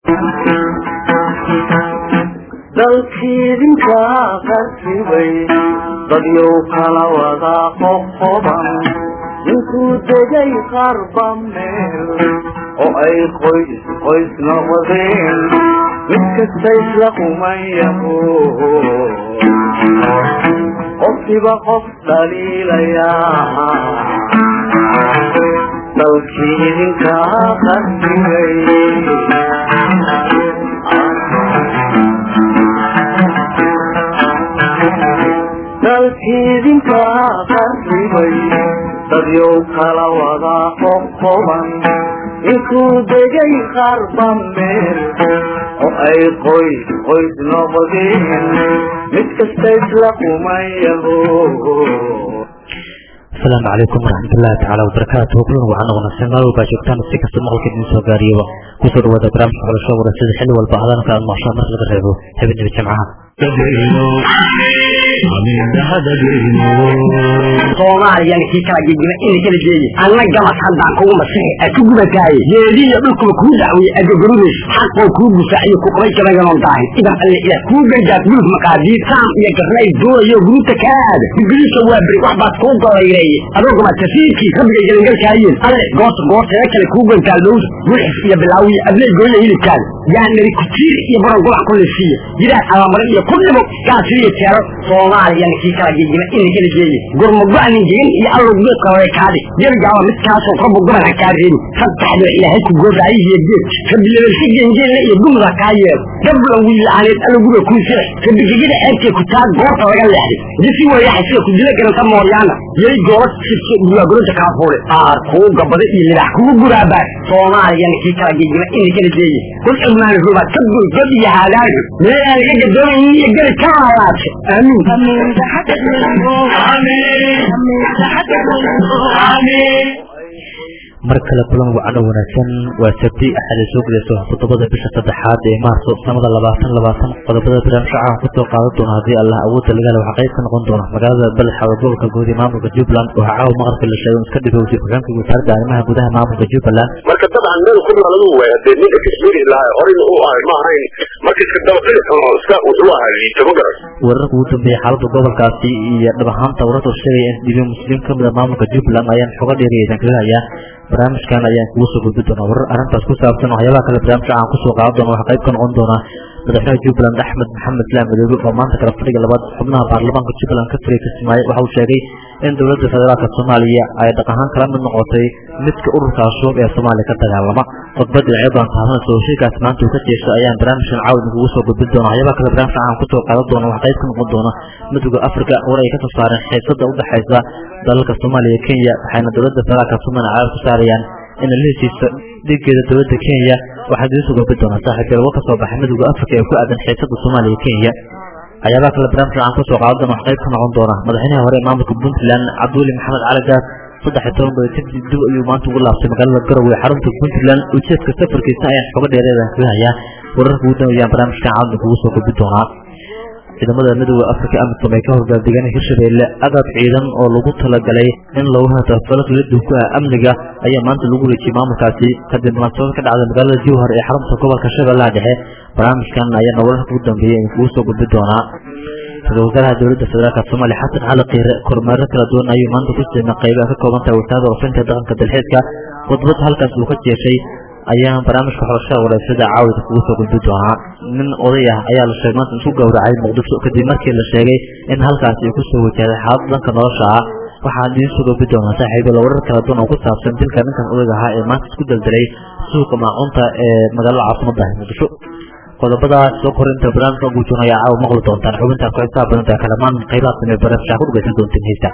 dalkiidinka qarribay dadyow kala wada qoqoban intuu degay qarba meel oo ay qoys qoys noqdeen mid kasta isla qumayaho qofkiba qof dhaliilayaa dalkii idinka qarribay dalkiidinka qarribay dadyow kala wada qoqoban intuu degay qarba meel oo ay qoys qoys noqdeen mid kasta isla qumayaho asalaamu calaykum waraxmatullaahi tacaala wabarakaatuhu kulan waxaan wanaagsan meel walbaa joogtaan si kasta maqalka idin soo gaariyaba kusoo dhawaada barnaamijka xulasho warasada xilli walba hadalka aad maqshaan marka laga reebo habeenaba jimcaha soomaaliyan kii kala gegima ina kala geeye anna gamas haddaan kugu masixi a ku gubataaye geediiyo dhulkuba kuu dacwiye adogorudayso xaqoo kuu gufaaciyo ku qabay gabayanoon daahin idan alle ilaah kuu gargaar guluf maqaadiir saam iyo garnay doonayo guruta kaa aada bibiliska waa beri wax baad kuu golayreeye adoogama tasiirkii rabbiga gelangalkaayeen alle goorta goorteeda kale kuu gantaal dhowsa gulxis iyo bilaawiyo adley gooya hilibkaada yaa nari kutiir iyo baran gulac ku lisiiya jiraan abamarin iyo ku dhibo gaasiriyo teero soomaaliyan kii kala gegima ina kala geeye gurmago-anin jegin iyo allow geedka hore kaadi gebigaaba midkaasoo rabbu gaban ha kaa reebi saddexdoo ilaahay ku gooraayihiyo geed kabilabalsi gengeelle iyo gumda kaa yeelo gablan wiilaaneed allo guriga kuu sira kabigegida ceebtee ku taa goorta laga leexday disi weeyaxa sida ku dila garanta mooryaana yay goola sibso duwaagolonta kaa fuule aar kuu gabada iyo libax kugu guraabaa soomaaliyan kii kala gegima ina kala geeye kul cilmaani rubaad ka gul god iyo haadaayo meelaan laga gadoonayin iyo geli ka laalaabshay aamiin mar kale kulan wacno wanaagsan waa sabti axad ay soo gelayso toddobada bisha saddexaad ee maarso sanada labaatan labaatan qodobada barnaamij shacaan kusoo qaadan doona haddii allah awoodda lagale waxaa qayb ka noqon doona magaalada balxawa gobolka guud ee maamulka jubbaland waxaa caawa maqribka la sheegay iska dhibay wasiir ku-xigeenka wasaaradda arrimaha gudaha maamulka jubbaland marka dabcan meel ku naaladu way hadee ninka kashmiri lahaa horeyna u ahay ma ahayn marka iska dabaqilisan oo iska wuxuu ahaa liito ma garan wararka ugu dambeeyay xaaladda gobolkaasi iyo dhab ahaanta wararka sheegaya in dhibiyo musliim ka mid a maamulka jubbaland ayaan xoga dheeriyaysan kaga hayaa barnaamijkan ayaan kugu soo gudbi doonaa warar arrintaas ku saabsan waxyaabaha kale barnaamijka aan kusoo qaadan doona waxaa qayb ka noqon doonaa madaxweynaha jubbaland axmed maxamed islaam madoobe oo maanta kala fadhiga labaad xubnaha baarlamaanka jubbaland ka fariya kismaayo waxa uu sheegay in dowladda federaalka soomaaliya ay dhaq ahaan kala mid noqotay midka ururka ashuub ee soomaaliya ka dagaalama khudbad dhinacyo badan taabanaysa oo shirkaas maanta uu ka jeesto ayaan barnaamijkan caawid kugu soo gudbin doona waxyaabaha kale barnaamijka aan kusoo qaadan doona waxaa qayb ka noqon doona midowda afrika war ay ka soo saareen xiisada udhexaysa dalalka soomaaliya iyo kenya waxayna dowladda federaalka soomaaliya caawa ku saarayaan in la heshiisto dhigeeda dowladda kenya waxaa diisu gudbi doonaa saaxiibyal war ka soo baxay midowda afrika ee ku aadan xiisada soomaaliya iyo kenya waxyaabaha kale barnaamijka aan kasoo qaadan doona wax qayb ka noqon doona madaxweynaha hore ee maamulka puntland cabduuli maxamed cali gaas saddex iyo toban beri kadib dib ayuu maanta ugu laabtay magaalada garowe ee xarunta puntland ujeedka safarkiisa ayaan xoga dheereedan kaga hayaa wararka ugu dambeeyaan barnaamijkan caalamka kugu soo gudbi doonaa ciidamada midowda afrika amisom ay ka horgaardegaan hirshabeelle agab ciidan oo lagu talagalay in lagu hatafalo kala ku ah amniga ayaa maanta lagu wareejiyey maamulkaasi kadib munaasabad ka dhacday magaalada jowhar ee xarunta gobolka shabeellaha dhexe barnaamijkan ayaana wararka ugu dambeeyay in kugu soo gudbi doonaa ra-isul wasaaraha dowladda federaalk soomaaliya xasan cali kiire kormeero kala duwan ayuu maanta ku siimay qaybaha ka kooban tahay wasaaradda warfinta dhaqanka dalxiiska khudbad halkaas uu ka jeeshay ayaa barnaamijka xorashada wareysada caawida kugu soo gudbi doonaa nin oday ah ayaa la sheegay maanta isku gowracay muqdisho kadib markii la sheegay in halkaasi ay kusoo wajahday xaalad dhanka nolosha ah waxaa idiin soo gudbi doonaa saaxiibyal warar kala duwan oo ku saabsan dilka ninkan odayga ahaa ee maanta isku daldalay suuqa maacunta ee magaalada caasimada ah muqdisho qodobadaas soo korinta barnaamijka guujoon ayaa caawa maqli doontaan xubintaas ku xisaab badan tahay kalamaan qaybaha samee barnaamijka ku dhagaysan doontiin heesta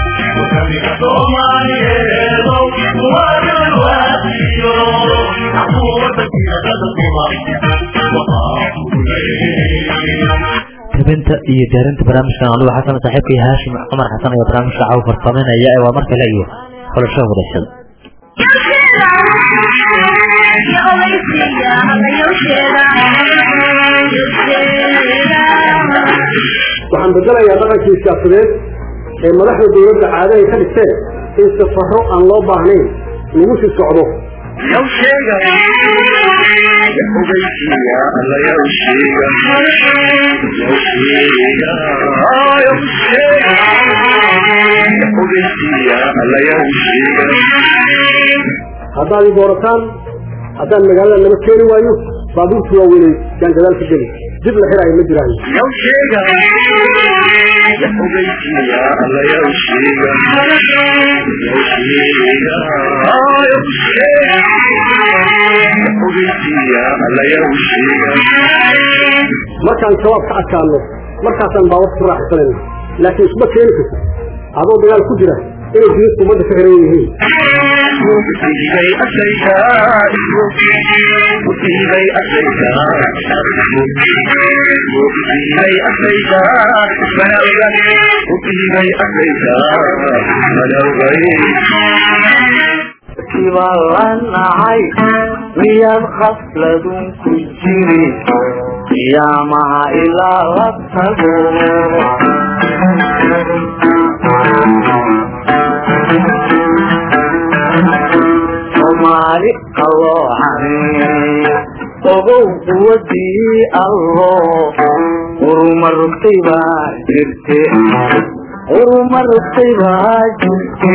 Somaliyeedo, waa tabinta iyo diyaarinta barnaamijkan anugu xasan saaxiibkay haashim cumar xasan ayaa barnaamijka caawa farsameynaya ee waa mar kale iyo xulashada wadashada waxaan bedelayaa dhaqankii siyaasadeed ee madaxda dowladda caado ay ka dhigteen in safaro aan loo baahnayn lagu sii socdo haddaad i doorataan haddaan magaalada naba keeni waayo baabuurtu waa weynay yaan gadaal ka geli dib la xiraayo ma jiraan markaan shabaab ka adkaano markaasaan baawar ku raaxsanayna laakiin isma keeni karto adoo dagaal ku jira inay jidadku ummadda ka xiran yihiin kibaan la nacay miyaad khafladun ku jiri qiyaamaha ilaa la tago soomaali qaloocan ogow quwadii allo uruma rugtay baa jirte uruma rugtay baa jirte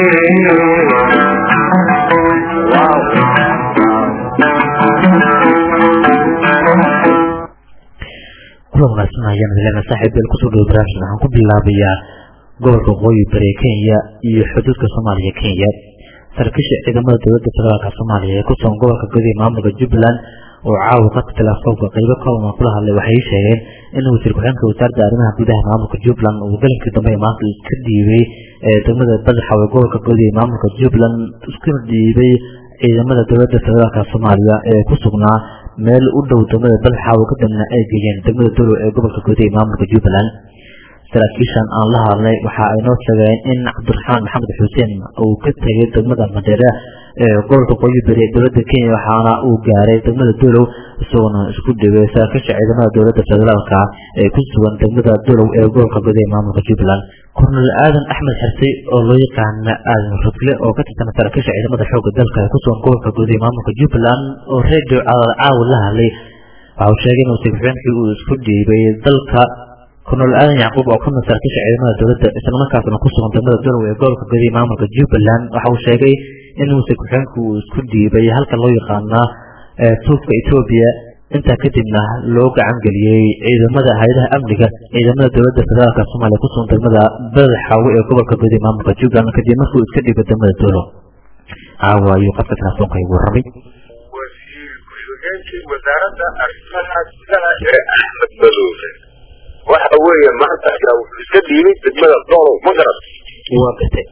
kulan wanaagsan ayaan helena saaxiib beel kusoo dhawo barnaamijka waxaan ku bilaabayaa gobolka waqooyi bari ee kenya iyo xuduudka soomaaliya kenya saraakiisha ciidamada dowladda federaalka soomaaliya ee ku sugan gobolka gudaha maamulka jubbaland oo caawa qadka telefoonka qeybo kooban kula hadlay waxay sheegeen in wasiir ku-xigeenka wasaaradda arrimaha gudaha maamulka jubbaland uu galinkii dambe ee maanta ka dhiibay ee degmada badaxa ee gobolka gudaha ee maamulka jubbaland iskuna dhiibay ciidamada dowladda federaalka soomaaliya ee ku sugnaa meel u dhow degmada badaxa oo kadibna ay geeyeen degmada dolow ee gobolka gudaha ee maamulka jubbaland saraakiishan aan la hadlay waxa ay noo sheegeen in cabdiraxmaan maxamed xuseen uu ka tegay degmada madeere ee gobolka qoyi beri ee dowladda kenya waxaana uu gaaray degmada dolow isagoona isku dhibay saraakiisha ciidamada dowladda federaalka ee ku sugan degmada dolow ee gobolka gudaha ee maamulka jubbaland kornel aadan axmed xirsi oo loo yaqaana aadan rudle oo ka tirsan saraakiisha ciidamada xoogga dalka ee ku sugan gobolka gudaha ee maamulka jubbaland oo radio caawa la hadlay waxa uu sheegay in wasiir ku-xigeenkii uu isku dhiibay dalka kornel aadan yacquub oo kamid saraakiisha ciidamada dowladda islamarkaasna ku sugan degmada dolow ee gobolka gudaha ee maamulka jubbaland waxa uu sheegay in wasiir ku-xigeenku uu isku dhiibay halka loo yaqaanaa tuufka etoobiya intaa kadibna loo gacan geliyey ciidamada hay-adaha amniga ciidamada dowladda federaalka soomaaliya ku sugan degmada badaxaawe ee gobolka gudaha ee maamulka jubbaland kadib markuu iska dhiibay degmada dolow caawa ayuu qadka telefoonka igu warramay wasiir ku-xigeenkii wasaaradda arrimaha gudaha ee axmed madoobe waxa weeye maanta ayaa wuxuu iska dhiibay degmada dolow ma garat waa gartay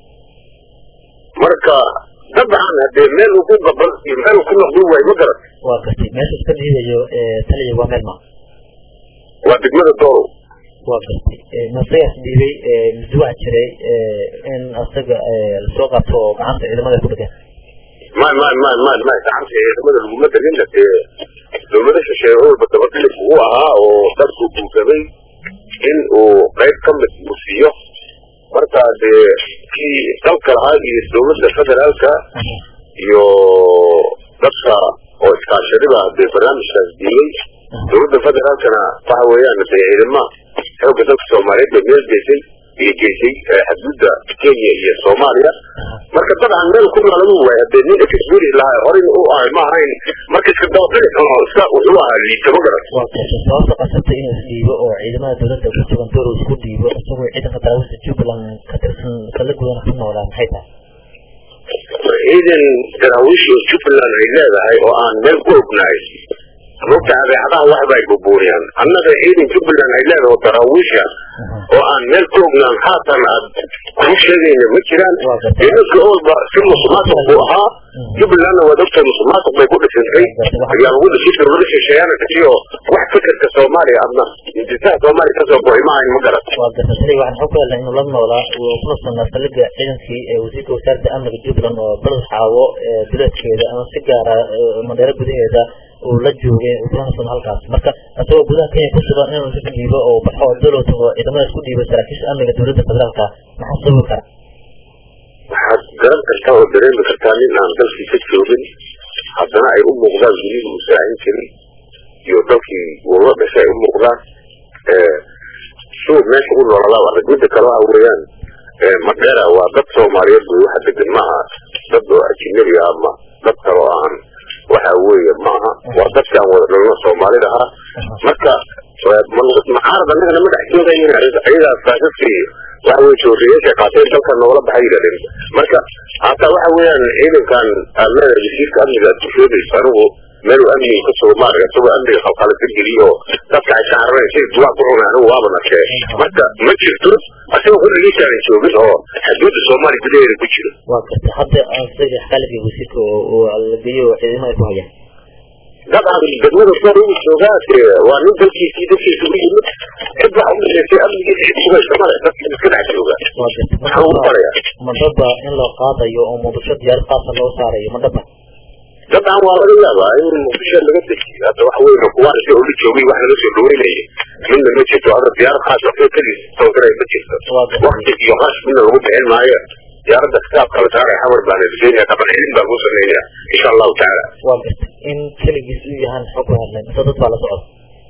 marka dabcan hadee meel uu ku gaban iyo meel uu ku noqdin waayo ma garat waa gartay meesha iska dhiibayo taliya waa meel ma waa degmada dolow waa gartay masagaas dhiibay mise waxa jiray in asaga lasoo qaato oo gacanta ciidamada ku dhegan ma ma ma ma ma gacanta ciidamada laguma degin dee dowlada shisheeye walba dabadhilif uu ahaa oo dadku guugabay in uu qayb ka mid uu siiyo marka dee kii dalka lahaa iyo dowladda federaalka iyo dadka oo iskaashadiba dee barnaamijkaas diilay dowladda federaalkana waxa weeyaan dee ciidama xoogga dalka soomaaliyeed bay meel geysay iyo geysay xadgudda kenya iyo soomaaliya marka dabcan meel ku nalagu waay hadee nin exberi lahaa horeyna u ahay ma ahayn marka iska dabadhili xuno iska wuxuu ahaa liita ma garan waa gartay sababta qasabtay inuu isdhiibo oo ciidamada dowladda ku sugan dolow isku dhiibo isagoo ciidanka daawista jubbaland ka tirsan kala gudana ku noolaa maxay tahay ciidan daraawiish oo jubbaland ay leedahay oo aan meel ku ognahay mogta adeecadaha waxba ay bubuuriyaan annaga ciidan jubbaland ay leedahay oo daraawiisha oo aan meel ku ognaan haatan aad kuu sheegayna ma jiraan ciidanka oolba si musuqmaasuq buu ahaa jubbalandna waa ogtahay musuqmaasuq bay ku dhisantay ayaa lagu dhisay dowlada shisheeyaana kasi oo wax fikirka soomaaliya adna intisaha soomaaliya kasoo go'ay ma ahayn ma garat waa garta shalay waxaan xog ku helnay inuu la noolaa uu kuna sugnaa saldhigga ciidankii ee wasiirka wasaaradda amniga jubbaland oo balad xaawo bileedkeeda ama si gaara mandheero gudaheeda uu la joogay uu kuna sugna halkaas marka isagoo gudaha kenya ku sugan inuu isu dhiibo oo baxo oo dalow tago ciidamada isku dhiibo saraakiisha amniga dowladda federaalka maxaa sababi kara waxaad garan kartaa oo dareemi kartaa nin aan dalkiisa joogin haddana ay u muuqdaan gurihii uu saahin jiray iyo dalkii uu la dhashay ay u muuqdaan suu meesha u noololaa adag midda kale waxa weeyaan madheera waa dad soomaaliyeed wey waxa degan maaha dad oo ajinabi ah ama dad kale oo aan waxa weeye maaha waa dadki aan wada dhalno soomaalida ah marka macaarad annagana ma dhex joogayin ayadaas saasaskii waxa weye jooriyaasha qaateen dalka noola baxay yidhahdeen marka hataa waxa weeyaan ciidankan aad leedahay wasiirka amniga aad ku sheegayso anigu meel amniga ka sugo maarga isagoo amniga qalqala ka geliyo oo dadka ay saaranayn si duwaa ku cunay anigu waaba nakee marka ma jirto asaga kulligiisaanan joogin oo xuduudda soomaaliya gudaheeda ku jiro waa garta hadda isaga xalifii wasiirka oo la geeyo oo ciidamada ay ku hayaan dabcan degmada soo ugu joogaa dee waa nin dalkiisii dadkiisa u yimid cid waxa u dhexeysay amnigiisa cid sugaysa male dadka iska dhex jooga waa garta waxaan ugu barayaa madhaba in loo qaadayo oo muqdisho diyaarad qaasa loo saarayo madhaba dabcan waa laga yaabaa in muqdisho laga dejiyo hadda waxa weeye kuwaan si ula joogay wax laga soo dhaweynayay midna ma jirto hadda diyaarad khaas waxba keliis tabagaraya ma jirto wakti iyo qash midna lagu bixin maayo diyaaradda kitaabka la saaray xamar baan rajaynaya qaban cilin baan ku sameynaya insha allahu tacaala waa garta in keligiis uu yahaan xog ku hadlay mise dad baa la socda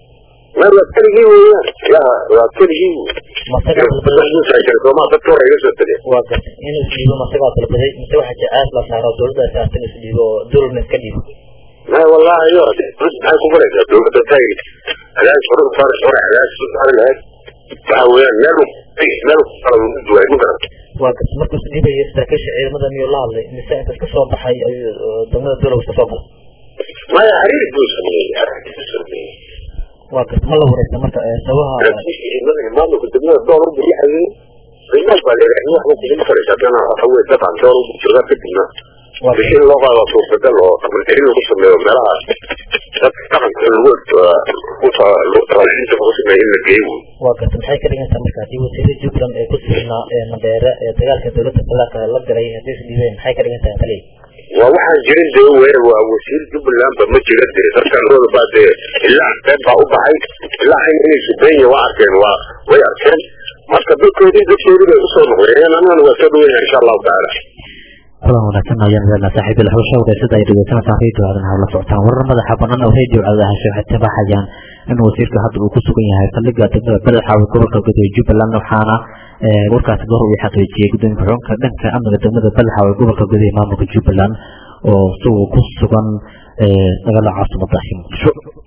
ma waa keligii weeyaan ya waa keligii masagaa dalbaday soomaa dadka hore iga soo tegay waa garta inuu isdhiibo masagaa dalbaday mise waxaa jacaas la saaro dowladda saarta in isdhiibo oo dowladna iska dhiibo ما والله ايوه maxay ku baraysa dowladda tay cadaadis hore saar hore cadaadis saar lahayd waxa weeyaan meel meel kala duway ma garan waa garta markuu isdhiibayo saraakiisha ciidamada miyuu la hadlay mise inta iska soo baxay ayuu degmada dowlad iska soo galay maya xiriir buu sameeyey xiriir buu sameeyey waa garta ma la wareysa marka sabaha maamulka degmada door u biyaxayay qiimaha baa leedahay wax ma kudin karaysa haddana waxa weye dabcan door u joogaa kadibna bixin loo qaado suurtagal oo dhaqancelin lagu sameeyo meelaha dadka dhaqanka lagu talaalinta lagu sameeyo in la geeyo waa garta maxay ka dhigan tahay marka haddii wasiirada jubbaland ee ku sugnaa ee mandheere ee dagaalka dowladda federaalka la galay haddii isdhiibeen maxay ka dhigan tahay taliya waa waxaan jirin dee weer waa wasiir jubbaland ba ma jira dee dadkan hooda baa dee ilaa qeyb baa u baxay ilaa hayn inay subeenya waa arkeen waa way arkeen marka dadkoodii dadkoodii bay usoo noqdeen annagana waa soo dhaweynaya insha allahu tacaala kulan wanaagsan ayaan leelna saaxiibil xusha wareysada ay dhegeysanaysaa radio aadan hawla socotaan warar madaxa banaan oo radio aadahasho waxay tabaxayaan in wasiirka hadda uu ku sugan yahay saldhigga degmada badaxaawe gobolka gudaha jubbaland waxaana warkaasi goor uu xaqiijiyey gudoomiye xulunka dhanka amniga degmada badaxaawe gobolka gudaha maamulka jubbaland oo isagoo ku sugan magaalada caasimada muqdisho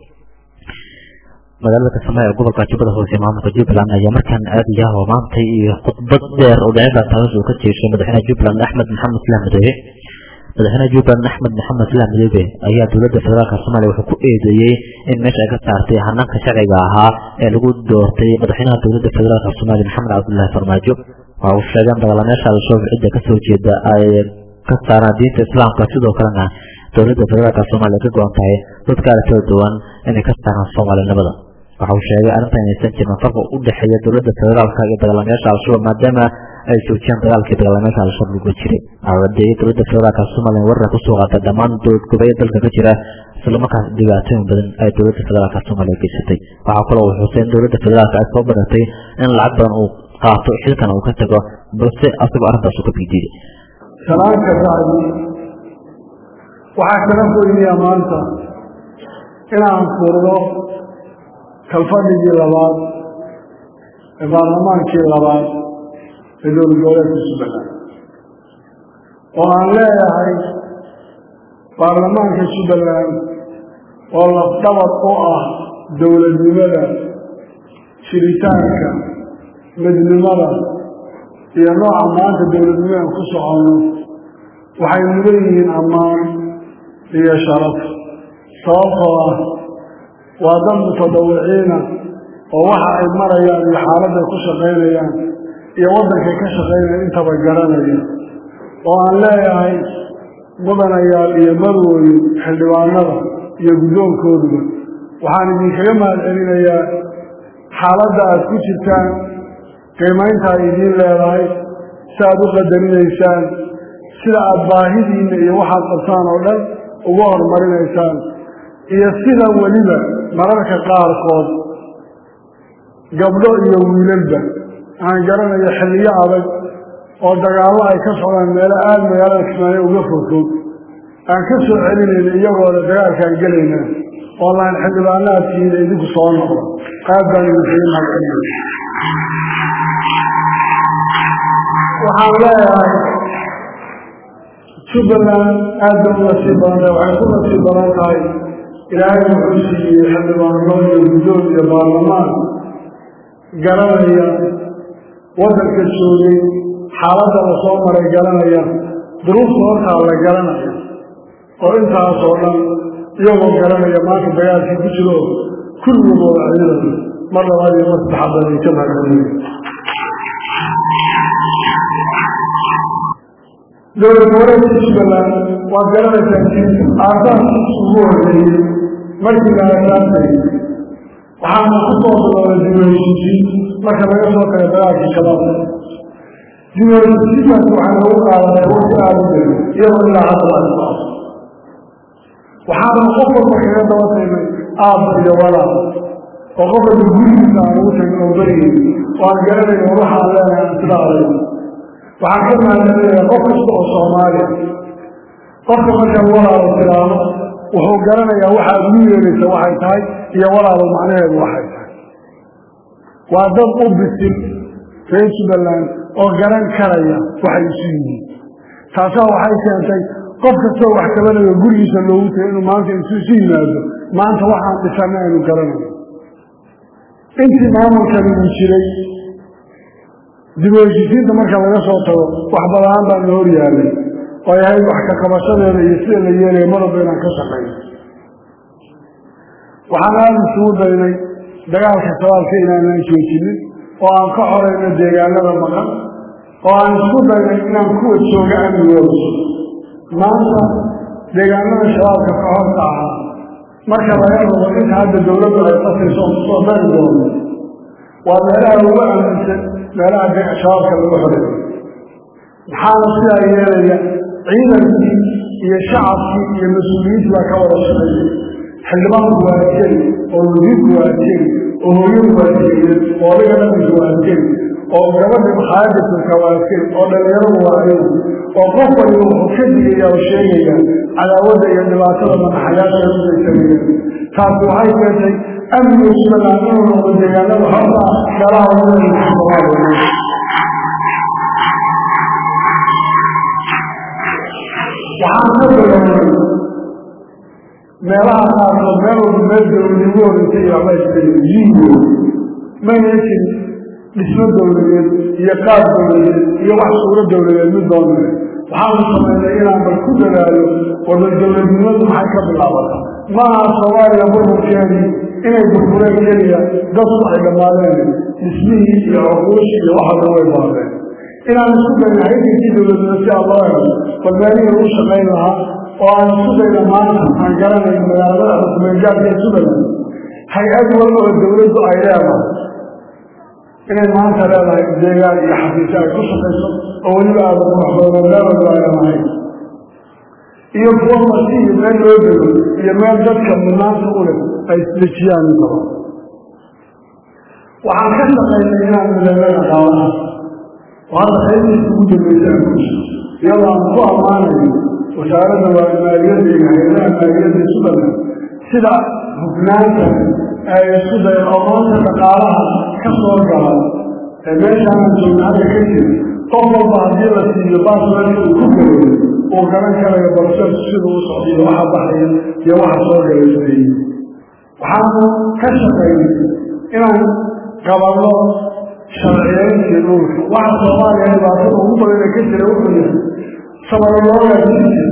magaalada kasamae ee gobolka jubbada hoose maamulka jubbaland ayaa markaan aadaya oo maanta iyo khudbad dheer oo dhinacda taas uu ka jeeshay madaxweynaha jubbaland axmed maxamed islaam madoobe madaxweynaha jubbaland axmed maxamed islaam madoobe ayaa dowladda federaalka soomaaliya wuxuu ku eedeeyey in meesha ay ka saartay hanaanka sharciga ahaa ee lagu doortay madaxweynaha dowladda federaalka soomaaliya maxamed cabdullaahi farmaajo waxa uu sheegay in dagaalamayaasha al-shabaab cidda kasoo jeeda ay ka saaraan diinta islaamka sidoo kalena dowladda federaalka soomaaliya ka go-an tahay dadka kala kala duwan inay ka saaraan soomaalinimada waxa uu sheegay arrintan inaysan jirin farqa u dhexeeya dowladda federaalka iyo dagaalamayaasha al-shabaab maadaama ay joojiyaan dagaalkii dagaalamayaasha al-shabaab lagu jiray adeeyay dowladda federaalka soomaaliya weerar kusoo qaatay dhammaan dowlad goboleed dalka ka jira islamarkaas dhibaatooyin badan ay dowladda federaalka soomaaliya geysatay waxaa kaloo uu xusay in dowladda federaalka ay soo baratay in lacag badan uu qaato xilkan uu ka tago balse asagoo arrintaas uu ka bidiiday salaanka sacdi waxaa kala foynayaa maanta inaan furdo kalfadhigii labaad ee baarlamaankii labaad ee dowlad goboleedka jubbaland oo aan leeyahay baarlamaanka jubbaland oo lafdhabar u ah dowladnimada jiritaanka midnimada iyo nooca maanta dowladnimadan ku soconno waxay mudan yihiin ammaan iyo sharaf sababtoo ah waa dad mutadawiciina oo waxa ay marayaan iyo xaaladday ku shaqaynayaan iyo waddankay ka shaqaynayaan intaba garanaya oo aan leeyahay mudanayaal iyo marwooyin xildhibaanada iyo guddoonkooduba waxaan idinkaga mahad celinayaa xaaladda aad ku jirtaan qiimaynta ay idiin leedahay si aad u qadarinaysaan sida aada baahidiinna iyo waxaad qabtaan oo dhan uga horumarinaysaan iyo sida weliba mararka qaarkood gabdho iyo wiilalba aan garanayo xilliyo adag oo dagaallo ay ka socdaan meelo aada magaalada kismaayo uga fogfog aan ka soo celinayna iyagoona dagaalkaan gelayna oo laan xildhibaanaadkiina idinku soo noqdo aad baan idinkaga mahadcelinaya waxaan leeyahay jubbaland aad bay u nasiib badan tahay waxay ku nasiib badan tahay ilaahay wuxuu siiyey xildhibaano iyo guddoon iyo baarlamaan garanaya waddanka joogay xaaladda la soo maray garanaya duruufta hortaa la garanaya oo intaasoo dhan iyagoo garanaya maanta dagaalkii ku jiro kulligooda ciidan mar labaad iyo mar saddexaad baan idinka mahadcelinaya dowlad goboleedka jubbaland waad garanaysaa jiinta aasaaskiisa ugu horreeyey markii la aasaasay waxaana ku soo bilowday dibaheshiisiin marka laga soo kala dagaalkii shabaabka dibaheshiisiintaas waxay lagu qaadanay waqti aada u jira iyadoo ilaa hadda la isbaaso waxaana qof walba kaga daba tagnay aabba iyo walaal oo qof walba gurigiisa aan ugu tagin oo berigay oo aan garanayn war waxaan leenahay aan sida adag waxaan ka mahadcelinayaa qof kasta oo soomaaliya qofka markaan walaalo tiraahdo wuxuu garanayaa waxaad ugu yeeraysa waxay tahay iyo walaalo macnaheedu waxay tahay waa dad u bisil reer jubbaland oo garan karaya waxay isu yihiin taasaa waxay keentay qof kastoo wax kabanayo gurigiisa loogu tagay inuu maanta intu isu yimaado maanta waxaan dhisana aynu garanayo intii maamulkani uu jiray dib u heshiisiinta marka laga soo tago wax badaan baa na hor yaalay oo ay ahayd wax ka qabashadeeda iyo sida la yeelaya marwalba inaan ka shaqayno waxaan aada isugu daynay dagaalka shabaabka inaanaan joojinin oo aan ka xorayno deegaanada maqan oo aan isku daynay inaan kuwa jooga amnigooda maanta deegaanada shabaabka ka horta ahaa marka laga rabo inta hadda dawladdu ay qasayso oo kusoo dari doono waa meelaha ugu aaminsan meelaha shabaabka lagu xoreeyo maxaana sidaa yeelaya ciidankii iyo shacabkii iyo mas-uuliyiintii baa ka wada shaqeeyay xildhibaanku waa askari oo wasiirku waa askari oo hooyadu waa askari oo adiga dhaqanku waa askari oo gabadha makhaayada turka waa askari oo dhalinyaradu waa ayagu oo qof waliba wuxuu ka digaya oo sheegaya cadaawadda iyo dhibaatada madaxayaasha udaysanaya taasi waxay keentay amniga jubbaland inuu noqdo deegaanada horta meelaha wadada soomaaliya waxaan ka bilownay meelaha qaarkood meel walba meel dawladigu horeysa iyo waxba iskale yigo mayna jirin dhismo dawladeed iyo qaab dawladeed iyo wax suuro dawladeed mid doonale waxaanu samaynay inaan bal ku dadaalo wada dawladnimadu maxay ka bilaabata maaha soomaaliya burburkeedii inay burbureen keliya dadku ay dhammaadeen dhismihii iyo cuquushii iyo waxaada way baadeen inaan isku dayna haykankii dawladnimo si aan loo helo bal meelihii lagu shaqayn lahaa oo aan isku dayna maanta aan garanayn magaalada xukumeelgaarka jubbaland hay-ad walba oo dawladdu ay leedahay inay maanta leedahay deegaan iyo xafiisyo ay ku shaqayso oo weliba aada quruxdoodo meelwalba ay leedahay iyo kuwo marti iyo meel loo dego iyo meel dadka mudnaanta u leh ay isdejiyaan intaba waxaan ka shaqaynay inaan mideelada qaadaha oo hadda qaybtiisa ugu dambaysa aan ku jiro iyadoo aan ku ammaanayo wasaaradda waa maaliyadda iyo hay-adaha maaliyadda jubbaland sida hufnaanta ay isku day aqoonta dhaqaalaha ka soo gala ee meeshaanaan joogna hadda ka jira qof walba haddii la siiyo baasweelka uu ku gelayo uu garan karayo balseedku siduu u socdiyo waxa baxaya iyo waxa soo galay leeyi waxaanu ka shaqaynay inaan qabanno sharciyeyntii dhulka waxa soomaaliya dhibaatada ugu badana ka jira wuxuu yahay sabaroloogaa jiri jiray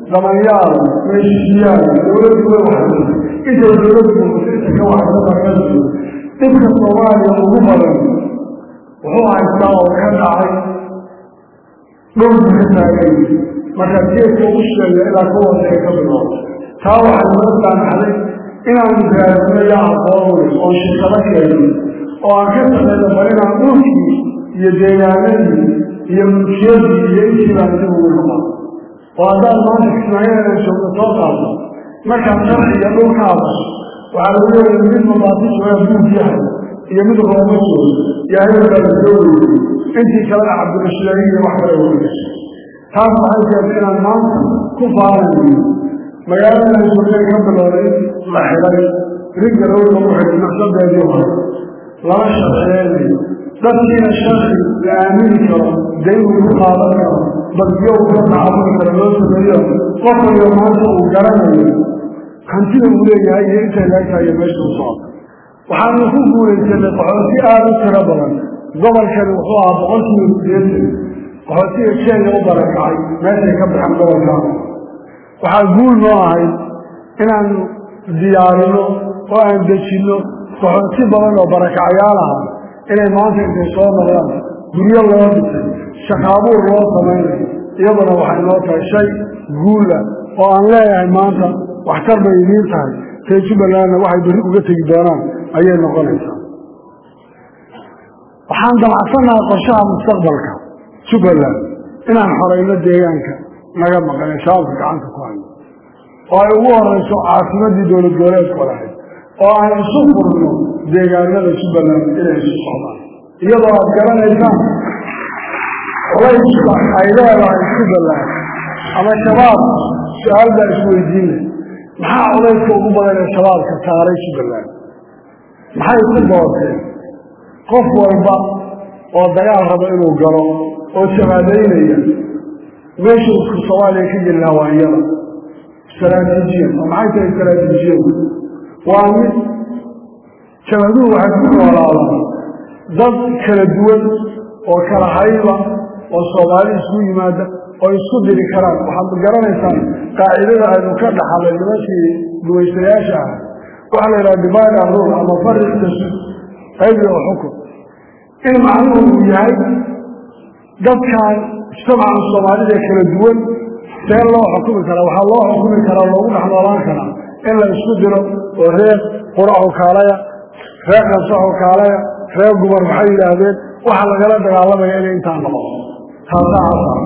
damanyaal meeshiyaal dowladdu way waxsan intay dowladdu muqdisho ka waxsanayso dhibka soomaaliya ugu badan wuxuu haystaa oo ka dhacay dhulku ka taagay marka geedka ugu sheega ilaa ka waseega ka bilowda taa waxay noo saamaxday inaanu raadino yaa aqoon oo shirkado keeno oo aan ka shaqeyno bal inaan dhulkii iyo deegaanadii iyo mulkiyadii iyo intii baan dib ugu noqon oo haddaad maanta kismaayadan joogto soo qaado markaad sharciga dhulka hadasho waxaa lagu leeyahay mid mabaadisha waa buug yahay iyo mid rooma joogo yaa hebelkaa la soo weeyey intii kalena cabdirashidaagi iyo wax kale ugu gashay taas waxay keentay inaan maanta ku faanayo magaalada joogay ka bilowday la xidhay rigga roog lagu xidhay naqsadeedii hore lama sharciyeynayo dadkiina sharci la aamini karo dayn uu ku qaadan karo badyo uu ka tacabudi karo loo sameeyo qof waliba maanta uu garanayo hantida uu leeyahay iyo intay leegtahay iyo meesha u socdo waxaanu ku guulaysanay qaxooti aada u tiro badan gobolkani wuxuu ahaa boqolkiiba sideetan qaxootiga kenya u barakacay meeshay ka baxan gobolkaa waxaa guul noo ahayd inaanu diyaarino oo aan dejinno qaxooti badan oo barakacyaal aha inay maanta intay soo noqdaan guryo loo dhisay shaqaabuur loo samaynayo iyaduna waxay noo tahay shay guula oo aan leeyahay maanta waxtar bay idiin tahay tee jubbalandna waxay berri uga tegi doonaan ayay noqonaysaa waxaan damacsannahay qorshaha mustaqbalka jubbaland inaan xorayno deegaanka naga maqan ee shabaabka gacanta ku hayo oo ay ugu horeyso caasimadii dowlad goboleedku lahayd oo aan isu furno deegaanada jubbaland inay isu socdaan iyadoo aad garanaysaan culayska ay leedahay jubbaland ama shabaab su-aal baa isweydiinay maxaa culayska ugu badan ee shabaabka saaray jubbaland maxay ku doorteen qof walba oo dagaal rabo inuu galo oo shabaadaynaya meeshuu isku soomaaliya ka geli lahaa waa iyada istaraatiijiyan oo maxay tahay istaraatiijiyadu waa mid shabaduhu waxay ku noolaadaan dad kala duwan oo kala hayba oo soomaali isku yimaada oo isku diri karaan waxaad garanaysaan qaacidada aynu ka dhaxalay nimankii gumaystayaasha ah waxaa la yidhaha divide and rule ama fariq tasud qaybi oo xukun in macnuhu uu yahay dadkan mujtamaca soomaalida kala duwan see loo xukumi karaa waxaa loo xukumi karaa loogu dhex noolaan karaa in la isku diro oo reer quracu kaalaya reer kansaxu kaalaya reer gumar maxay yidhaahdeen waxaa lagala dagaalamaya inay intaa noqon taasaa asar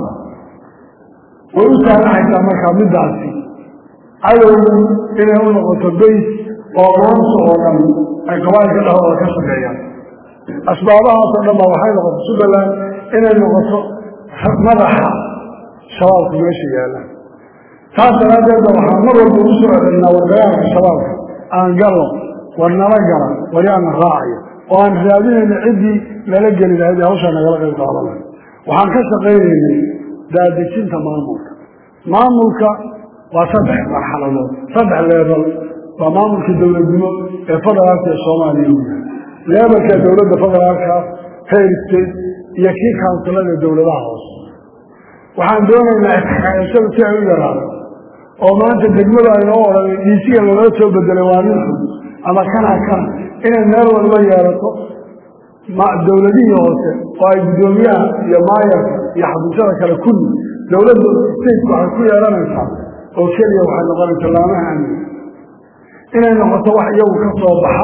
way u saamaxaysaa markaa middaasi cadowgu inay u noqoto bays oo maanta oo dhan ay qabaayilka dhexdooda ka shaqeeyaan asbaabahaasoo dhan baa waxay noqotay jubbaland inay noqoto madaxa shabaabku meesha yaallaan taas daraaddeed ba waxaan mar walba ugu soo celinaa wardagaalka shabaabka aan galno war nala gala war yaana raacaya oo aan raadinayna ciddii nala geli lahayd ee hawshaa nagala qayb qaadanay waxaan ka shaqaynaynay daadejinta maamulka maamulka waa saddex marxaladood saddex leebal waa maamulka dowladnimo ee federaalka ee soomaaliya u yahay leebalka dowladda federaalka heer state iyo kii kaunsilada dowladaha hoose waxaan doonaynaa isxakaayashada si ay u yaraato oo maanta degmadu aynoo odhanay dhiisiga laloo soo bedelay waa nin xun ama kana kana inay meel walba yeelato dowladihii hoose oo ay guddoomiyaha iyo maayarka iyo xafiisyada kale kulli dowladda stateka waxay ku yeelanaysaa oo keliya waxay noqonaysaa laamaha amni inay noqoto wax iyagu ka soo baxa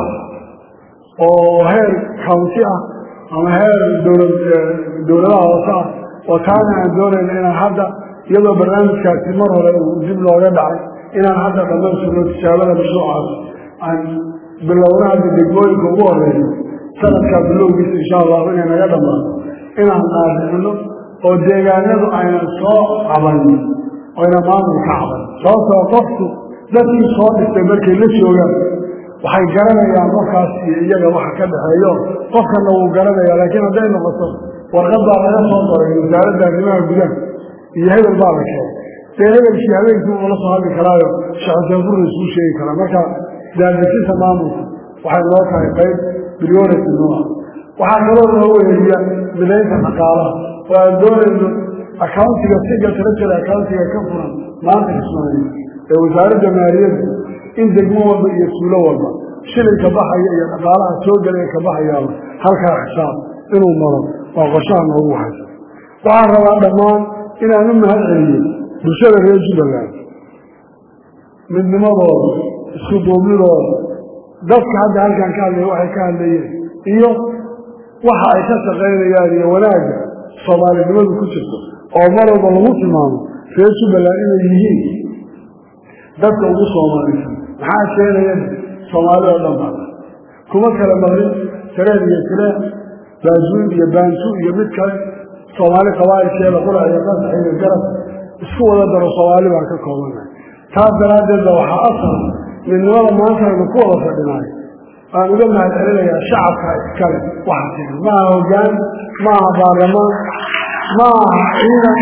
oo heer county ah ama heer dowlad dowladaha hoose ah oo taana aan doonayna inaan hadda iyadoo barnaamijkaasi mar hore uu dib looga dhacay inaan hadda dhamaystirno tijaabada mashruucaas aan bilowna hadda degmooyinka ugu horeeyo sanadkaa bilowgiisa insha allahu inay naga dhammaato inaan qaadicino oo deegaanadu aynan soo cabanin oyna maamul ka caban sababtoo qofku dadkii soo dhistay markay la joogaan waxay garanayaan markaas iyo iyaga waxa ka dhexeeyo qofkana wuu garanaya laakiin hadday noqoto warqad baa laga soo qoray wasaaradda arrimaha gudaha iyo hebel baa la keenay dee hebelkii habeenkii ula soo hadli karaayo shacabtaanfurna isuu sheegi karaa marka daadejinta maamulka waxay noo tahay qayb priority noo ah waxaa kaloo noo weeriya midaynta dhaqaalaha oo aan doonayno accountiga single treasury accountiga ka furan maanta kismaayo ee wasaaradda maaliyadda in degmo walba iyo suulo walba shilinka baxaya iyo dhaqaalaha soo gelaya ka baxayaaba halkaa xisaab inuu maro waa qorshaha noogu haysa waxaan rabaa dhammaan inaan u mahad celiyo bulshada reer jubbaland midnimadooda isku duubnidooda dadka hadda halkaan ka hadlaya waxay ka hadlayeen iyo waxa ay ka shaqaynayaan iyo wanaagga soomaalinimadu ku jirto oo mar walba lagu tilmaamo reer jubbaland inay yihiin dadka ugu soomaalisan maxaa keenaya soomaali oo dhan baa kuma kala marin sareen iyo sireen baajuun iyo baantu iyo mid kale soomaali qabaa'ilkeeda qurac iyo qasax iyo garab isku wada daro soomaali baan ka koobanahay taas daraaddeed ba waxaa asal midnimada maanta aynu ku wada fadhinaay aan uga mahad celinayaa shacabka iskale waxa keena maaha hoggaan maaha baarlamaan maaha ciidan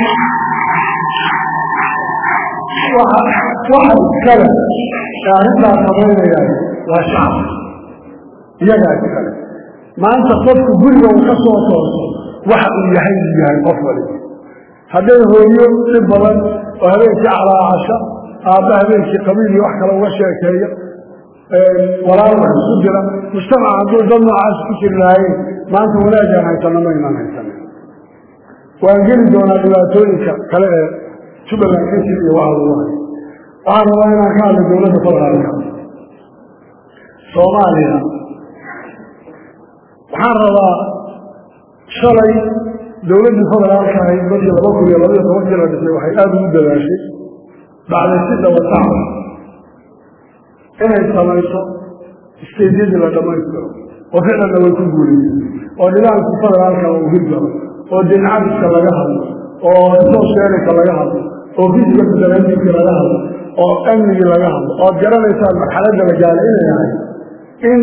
waxa waxa iskale ee arrintaas samaynayaan waa shacabka iyagaa iskale maanta qofku guriga uu ka soo tooso waxa uu yahay uu yahay qof waliba hadday hooyo dhib badan oo habeenkii calaacasha aabba habeenkii qabiil iyo wax kale uga sheekeeya walaal wax isku dira mujtamaca hadduu dad noocaas ku jiri lahaayeen maanta wanaagaan haysana maynaan haysanin waan geli doonaa dhibaatooyinka kale ee jubbaland ka jir iyo waxa lagu hayo waxaan rabaa inaan ka hadla dowladda federaalka soomaaliya waxaan rabaa shalay dowladdii federaalka ahayd markii laba kun iyo labaiyo tobankii la dhisay waxay aada ugu dadaashay bacday si dabataca inay samayso isteedyadii la dhammaystiro oo ficlanna way ku guulaysay oo nidaamkii federaalka uu hirgalo oo dincabiska laga hadlo oo soosheerika laga hadlo oo fisiga federalismki laga hadlo oo amnigii laga hadlo ood garanaysaan marxaladda la gaalay inay ahay in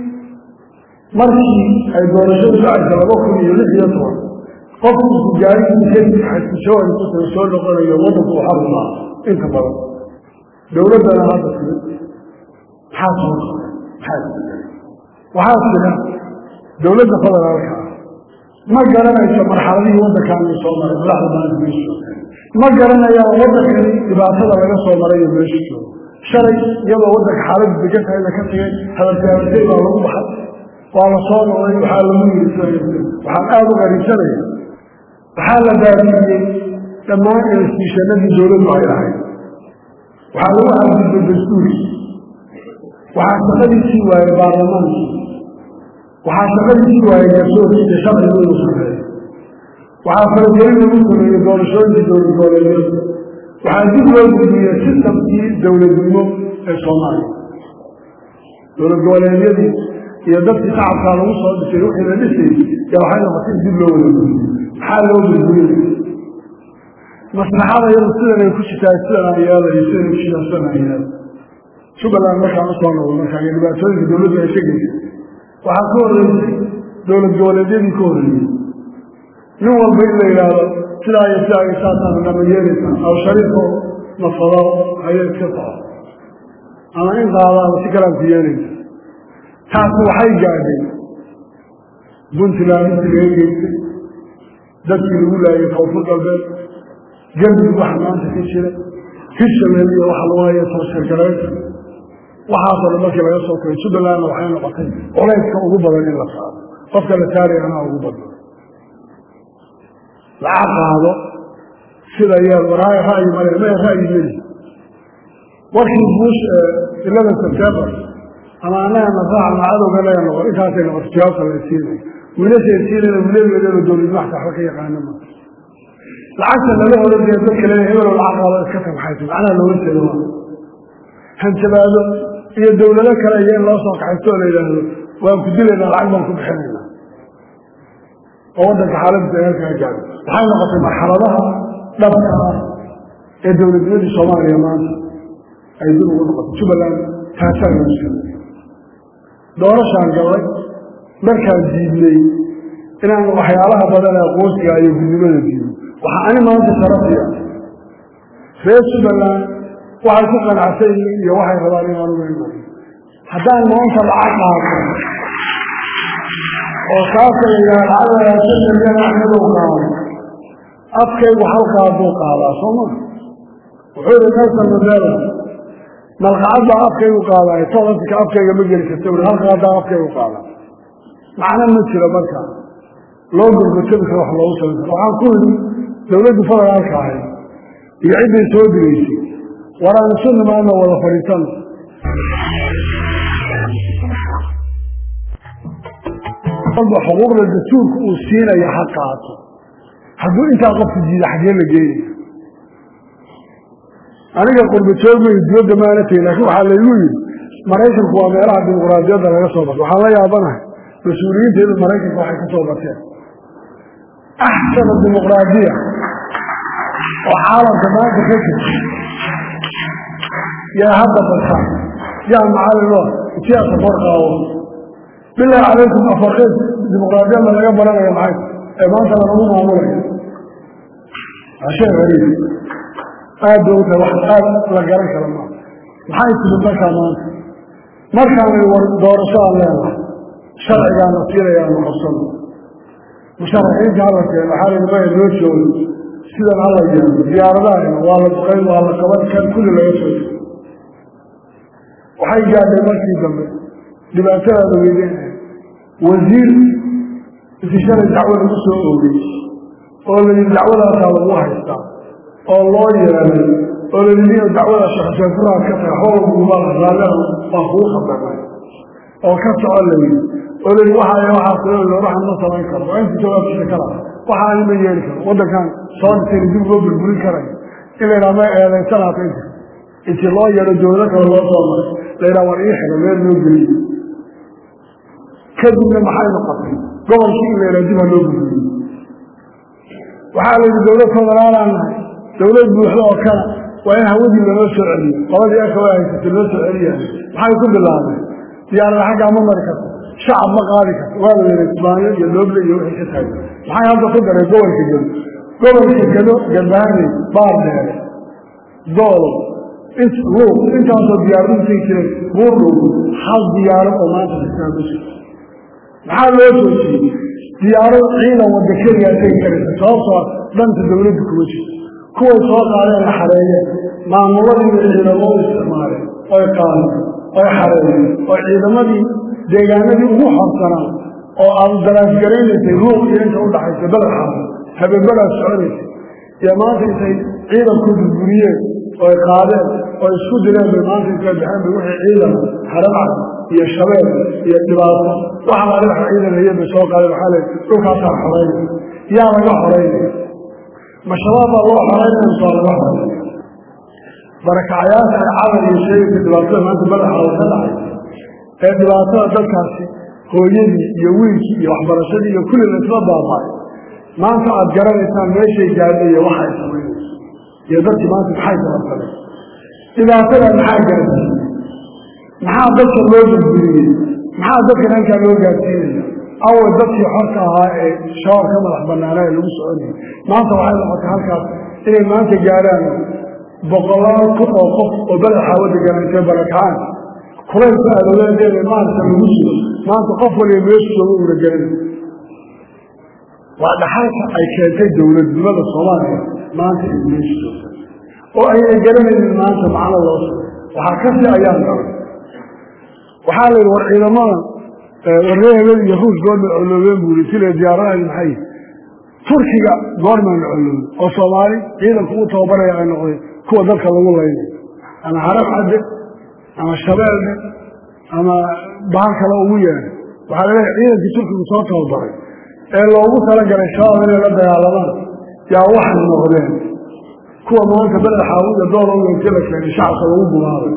markii ay doorashadu dhacaysa laba kun iyo lix iyo toban qofku isku gaarigiisajawari ku taga soo noqonayo waddanku u xarumaa inta badan dowladdana hadda timid maxaa soo koray maxaa isbedelay waxaa jira dowladda federaalka ah ma garanayso marxaladihii waddankaani soo maray madaxda maanta meesha ma garanayaan waddankani dhibaatada laga soo maray iyo meesha joogo shalay iyadoo waddanka xaaladdu degan tahay la ka tegay hadalkaabatay baa lagu baxay waa la soo noqday waxaa lagu yiri waxaan aada u qariibsanaya waxaa la baabiyey dhammaan instituushanadii dowladdu ay ahayd waxaa lagu xadgudbay dastuurkii waxaa shaqadiisii waayey baarlamaankii waxaa shaqadiisii waayey garsoorkii iyo sharcigu inuu sameeyo waxaa faragelin lagu sameeyey doorashooyinkii dowlad goboleedyada waxaa dib loo gudbiyey sistamkii dowladnimo ee soomaaliya dowlad goboleedyadii iyo dadkii shacabkaa lagu soo dhisay wixii la dhisayy ya waxay noqotay dib loo wada gudbiyo maxaa loo gudbiyey maslaxada iyadu sidan ay ku jirtaa sidan aan yeelayo sidan ku jirtaa sidan aan yeelayo jubbaland markaan usoo noqdo markaa iyo dhibaatooyinka dowladdu ay ka geysay waxaa ka horreysay dowlad goboleedyadii ka horreeyey nin walba in la yidhaahdo sidaa iyo sidaa iyo saasaan nama yeelaysaa aw shariifo nafado haya iska soco ama in qaadaaba si kalaan ku yeelaysa taasi waxay gaadhay puntland intii laga geystay dadkii lagu laayay koonfur galbeed galmudug waxa maanta ka jira hirshabelle iyo waxa lagu haya tooshargaraynta waxaasoo dhan markii laga soo koray jubbalandna waxay noqotay culayska ugu badan in la saaro qofka la saaraya anaa ugu badna laca qaado sida yeel waraayo ra'yi male mee ra'yi meli warkii bush eleven september ama anagana raac ama cadowga naga noqon intaasay noqotay jawaabta la siinay wiilashay siinayna wiiladeedaba dowlad maxta waxba ka yaqaana ma lacagta laga odhanaya dadka leeya hebeloo lacag qaado iska tamxaysa macnaha loola jeeda waa hanjabaado iyo dowlado kale iyo in loo soo kaxaysto oo la yidhaahdo waan ku dilaynaa lacag baan ku bixinaynaa oo waddanka xaaladdiisa heerkaa gaado waxay noqotay marxaladaha dhabka ah ee dowladnimadii soomaaliya maanta ay dib ugu noqotay jubbaland taasaa lagu sameeyey doorashaan gabay markaan diidnay inaan waxyaalaha badan ee qoosiga iyo gudnimada diido waxaa ani maanta sharafiya reer jubbaland waxay ku qanacsan yihiin iyo waxay rabaan inaan uga iman haddaan maanta lacag qaato oo saasa la yidhaha lacag milyan axmedow qaado afkaygu hal qaaduu qaadaa soo ma wuxuu yihi nelson mandela malqacad baa afkaygu qaadaay todanka afkayga ma geli karta ui halka haddaa afkaygu qaada macno ma jiro marka loo gurgurtami karo wax loogu samayn karo waxaan ku yidhi dawladdu federaalka ahay iyo cidday soo digaysay war aan isu nimaano wada fadhiisano walba xuquuqda dastuurka uu siinayo ha qaato hadduu intaa qofku jiida xaggee la geenaya aniga qurba joogmayo dibadda maana tegin laakiin waxaa laygu yidhi maraykanku waa meelaha dimuqraadiyadda laga soo barto waxaan la yaabanahay mas-uuliyiinteedu maraykanka waxay ka soo barteen axsana dimuqraadiya oo caalamka maanta ka jirta yaa hadda barta yaa macalin o siyaasa korqaawo bilaahi calaykum afarqeed dimuqraadiyadda laga baranaya maxay ee maanta lanagu maamulaya ashee hariib aad bay u tahay wax aad la garan kara maa maxay timid markaa maanta markaanay war doorasho aan leenahay sharcigaana siinayaa nu qabsano musharaxiinta hala keeno waxaa layihi maya noo joogo sidan hala yeelo diyaaradaha waa la duqayn waa la qaban kan kulli laga soo jiro waxay gaadhay markii dambe dhibaatadaada weydeen wasiir intii shalay dacwo lagu soo oogay oo la yidhi dacwadaasaa lagu haystaa oo loo yeelay oo la yidhi dacwada sheekhuseefuraad ka tahay howlgumaa raalliha waa kugu khadamay oo ka soco la yidhi oo la yidhi waxaay waxaa soo waxaan ma samayn karo waa inta jawaabkiisa kala waxa ani ma yeeli karo waddankan soo dhisayna dib loo burburin karayo in la yidhaha ma eedaysanaata inta intii loo yeelo dowlado kale loo soo maray la yidhaha war ii xiga meel loo geliyo kadibna maxay noqotay gobolkii in la yidhaha dib ha loo burburiyo waxaa la yidhi dowlad federaalaan nahay dowlad buuxda oo kale waa in hawadii lanoo soo celiyo labadii aka waa haysatay loo soo celiya maxay ku bilaabeen diyaarada xaggaa ma mari karto shacab ma qaadi karto waa la yidhi isbaanyo iyo looble iyo wixii ka tahay maxay hadda ku dareen gobolka gedo gobolka gedo garbahaney baar dheere doolo int luuq intaasoo diyaaradu tegi jireen buurdhow hal diyaaro oo maanta kastaa ma jirto maxaa loo joojiyey diyaarad ciidan wadda keliyaa tegi karaysa sababtoo dhanta dawladda kuma jirto kuway soo qaadeen la xareeyeen maamuladiiba ciidamo u isticmaaleen oy qaadeen oy xareeyeen oo ciidamadii deegaanadii ugu xorsanaa oo aad daraasgaraynaysay luuq iyo inta udhaxaysa badaxaada habeenbadaas soconaysay iyo maanta intay ciidanku burburiyeen oy qaadeen oo isku direen bay maanta intay baxeen bay wixii ciidan haramcad iyo shabeel iyo dhibaato waxa la dhinaxa ciidan hayeen bay soo qaadeen waxaa leey dhulkaasaa xoreynaya yaa laga xoreynaya ma shabaab baa loo xoreynaya mise waa laga xoreynaya barakacayaasha camal iyo sheegaysa dhibaatada maanta madaxaada ka dhacay ee dhibaatada dadkaasi hooyadii iyo wiilkii iyo waxbarashadii iyo kulli laisla baabaayo maanta aad garanaysaan meeshay gaadhay iyo waxay samaynayso iyo dadkii maanta maxay sababsaday dhibaatada maxaa gaadsiiyey maxaa dadka loo burburiyey maxaa dadka dhankaa loo gaadsiinaya awal dadkii xorka ahaa ee shabaab ka madax banaanaa ee lagu soconayay maanta waxay noqotay halkaas inay maanta gaadhaan boqolaal kun oo qof oo badaxa waddankan intay barakacaan kulaylka adooleedeeda maanta lagu sugo maanta qof waliba meeshu jooga uuna garanay waa dhaxalka ay keentay dowladnimada soomaaliya maanta ay meeshu joogta oo ayna garanaynin maanta macno loo sugo waxaa kasi ayaan galay waxaa la yidhi war ciidamada warreehebel iyo ruush goormay coloobeen buuri sile diyaaradahaadi maxay turkiga goormaan la coloobin oo soomaali ciidanku u tababaraya ay noqdeen kuwa dalka lagu laynay ama harab cadde ama shabeelle ama bahal kale ugu yeehay waxaa laleeyahay ciidankii turkigu soo tababaray ee loogu talagalay shabaab inay la dagaalamaan yaa waxay noqdeen kuwa maanta badaxaawu iyo doolowga inti la keenay shacabka lagu gumaabay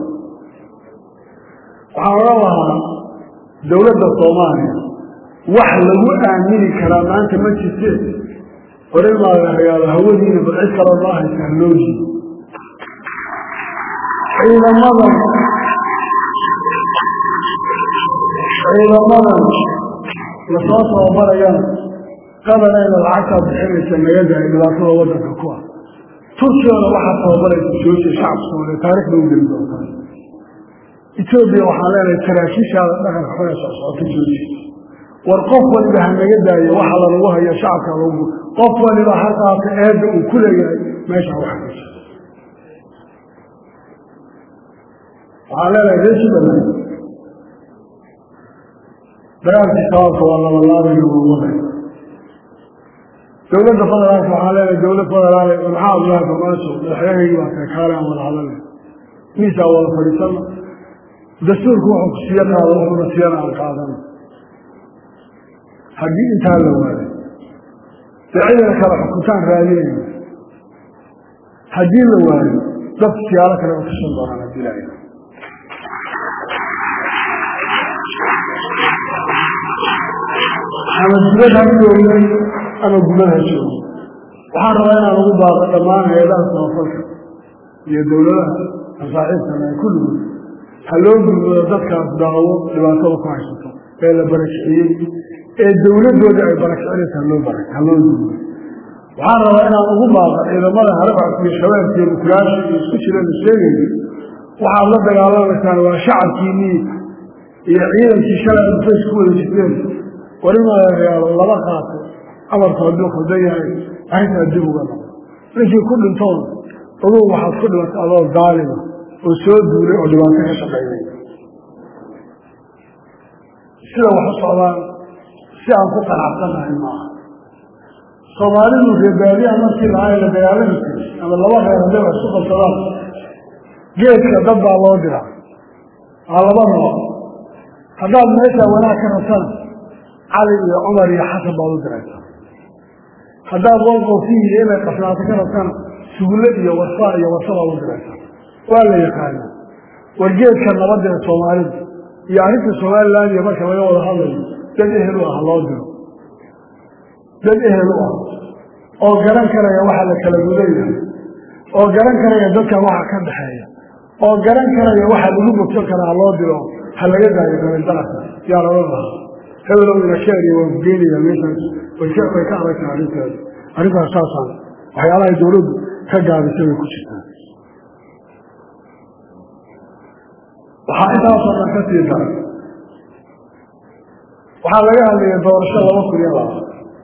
waxaan oran lahaa dowladda soomaaliya wax lagu aamini karaa maanta ma jirteen hore maagahayaalo hawadiina bal cid kaloo noo haysa halooji ciidamadan ciidamadan lasoo tababarayaan qadanayna lacagtaa bixinaysa nagadahay dhibaatada waddanka ku ah turkiyana waxaa tababaraysa joojiya shacabka soomaaliya taarikh ba u geli doontaa etoobiya waxaan leenahay saraakiishaada dhaqanka xuna socsocoto jooji war qof waliba ha naga daayo waxa lalagu hayo shacabka lagu qof waliba ha qaata eedda uu ku leeyahay meesha wax ka jiro waxaan leenahay reer jubbaland dagaalkii shabaabka waa labalaabayna waa waday dowladda federaalka waxaan leenahay dowlad federaal maxaa abdullahi farmaajo madaxyahaygii baa kay kaale aan wada hadalay miisaa wada fadhiisana dastuurku wuxuu ku siiya qaado wuxuuna siiyana aan qaadano haddii intaa la waayo dee cidana kale xukuntaan raadinayna haddii la waayo dadka siyaalo kale u tashan doonaan haddii la ila ama dibad ha joogay ama gubad ha joogo waxaan rabaa inaan ugu baaqo dhammaan hay-adaha samafalka iyo dowladaha masaaxiibkana ay kulligood ha loo gudbado dadkaas daawo dhibaatada ku haysato ee la barakiciyey ee dowladooda ay barakicinaysa haloo bara ha loo gudbo waxaan rabaa inaan ugu baaqo ciidamada harabcadka iyo shabeelka iyo mukulaasha iyo isku jira la sheegayo waxaad la dagaalamaysaan waa shacabkiinii iyo ciidankii shalay fays ku wada jirteen warimayaalo laba qaato amarku hadduu khaldan yahay arrintaa dib uga noqo ninkii ku dhintoon ogow waxaad ku dhimatay adoo daalima oo soo duulay oo dhibaato ka shaqaynay sida wax u socdaan si aan ku qanacsannahay maaha soomaalidu reebaadiyaha markii lahaa la dagaalami jiray ama laba reer hadday wax isu qabsadaan geedka dad baa loo diraa waa laba nooc haddaad meeshaa wanaag ka rabtana cali iyo cumar iyo xasan baad u diraysaa haddaad walqofiiyo inay qasnaato ka rabtana sugulle iyo warsaa iyo warsa baad u diraysaa waa la yaqaanaa wargeedka nabadda ee soomaalidu iyo arrinta somalilan iyo marka laga wada hadlayo dad ehel u ah loo diro dad ehel u ah oo garan karaya waxa la kala gudayahay oo garan karaya dadkan waxa ka dhaxeeya oo garan karaya waxa lagu bogsan karaa loo diro ha laga daayo dabeldalaka yaa lala lahaa hebelow ina keeniya waan ku geenaya meeshaas way ka way ka adag tahay arrinteeda arrintaas saasaan waxyaalahay dowladdu ka gaabisay way ku jirtaa waxaa intaasoo dhan ka sii daray waxaa laga hadlaya doorasho laba kun iyo labaatan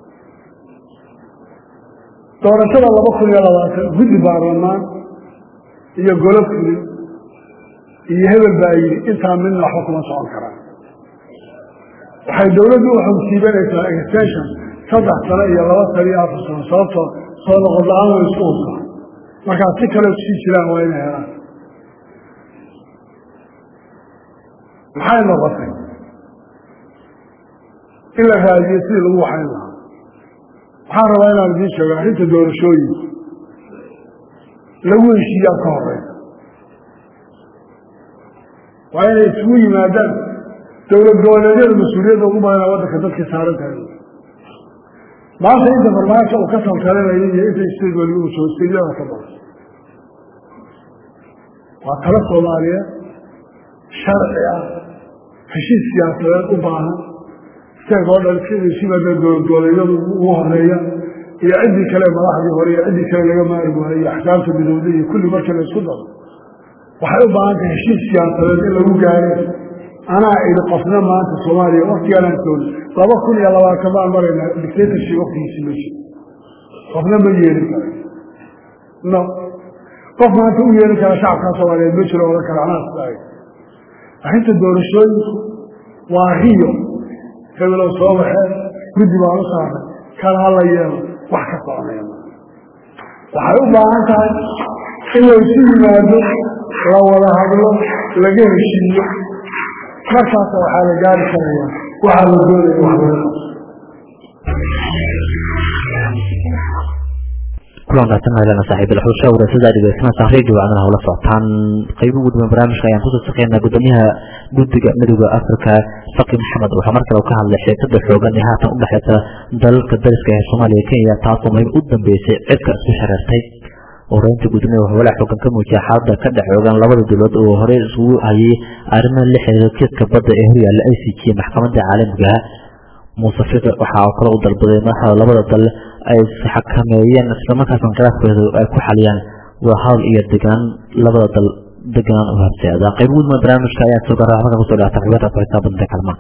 doorashada laba kun iyo labaatan guddi baarlamaan iyo golo fulin iyo hebel baa yidhi intaa midna waxba kuma socon karaan waxay dowladdu u xogsiibanaysaa extension saddex sano iyo laba sano iyo afar sano sababtoo soo noqon la-aan way isku hubtaa markaa si kale kusii jiraan waa inay helaan maxay noqotay in la raadiyo sidii lagu waxayn lahaa waxaan rabaa inaan idiin sheego arrinta doorashooyinka lagu heshiiyaa ka horeysa waa inay isugu yimaadaan dowlad goboleedyada mas-uuliyadda ugu badana waddanka dadkii saaran tahay maanta inta farmaajo uu ka taltalinayo iyo inta state waliba uu joogstayada ka badan waa talo soomaaliyeed sharci ah heshiis siyaasadeed u baahan steeg oo dhan sibaada dowlad goboleedyadu ugu horeeya iyo ciddii kale madaxdii hore iyo ciddii kale laga maari waayo iyo axkaamta midowda iyo kulli markii la isku daro waxay u baahan tahay heshiis siyaasadeed in lagu gaaro anaa idhi qofna maanta soomaaliya waktigaanaan joogno laba kun iyo labaatan baan maraynaa dictatorship waktigiisi ma jiro qofna ma yeelin kara no qof maanta u yeelin kara shacabkaa soomaaliyeed ma jiro odan kara anaa sidaay arrinta doorashooyinku waa riyo hebelow soo baxeen guddi baan u saaray kan hala yeelo wax ka soconaya ma waxay u baahan tahay in laysu yimaado la wada hadlo laga heshiiyo markaasa waxaa la gaari karaya waxaa la doonaya wax laga kulan wanaagsan maylana saaxiib ilxuusha wadaasada dhegeysanaysa radio wacdana hawla socotaan qaybo ugu dhiban barnaamijka ayaan kusoo shaqeynaa gudoomiyaha guddiga midooda africa faqi maxamed waxaa mar kale ka hadlay xiisada xoogan ee haatan udhexeysa dalalka dariska ee soomaaliya kenya taasoo muhiim u dambeysay cirka isku shareertay horeynta gudoomiya wuxuu walaac xoogan ka muujiyay xaalada ka dhex xoogan labada dowlad oo horey isugu hayay arrimaha la xiriira kiiska badda ee horyaalla i c g maxkamadda caalamigaha muuse fiqi waxaa oo kale u dalbaday madaxda labada dal ay xakameeyeen islamarkaasna khilaafkooda ay ku xaliyaan wadahadal iyo degaan labada dal deganaan u horseeda qayb gudma barnaamijka ayaa soo garaa halkan kusoo dhaata xubinta ku xisaabanta kalmaan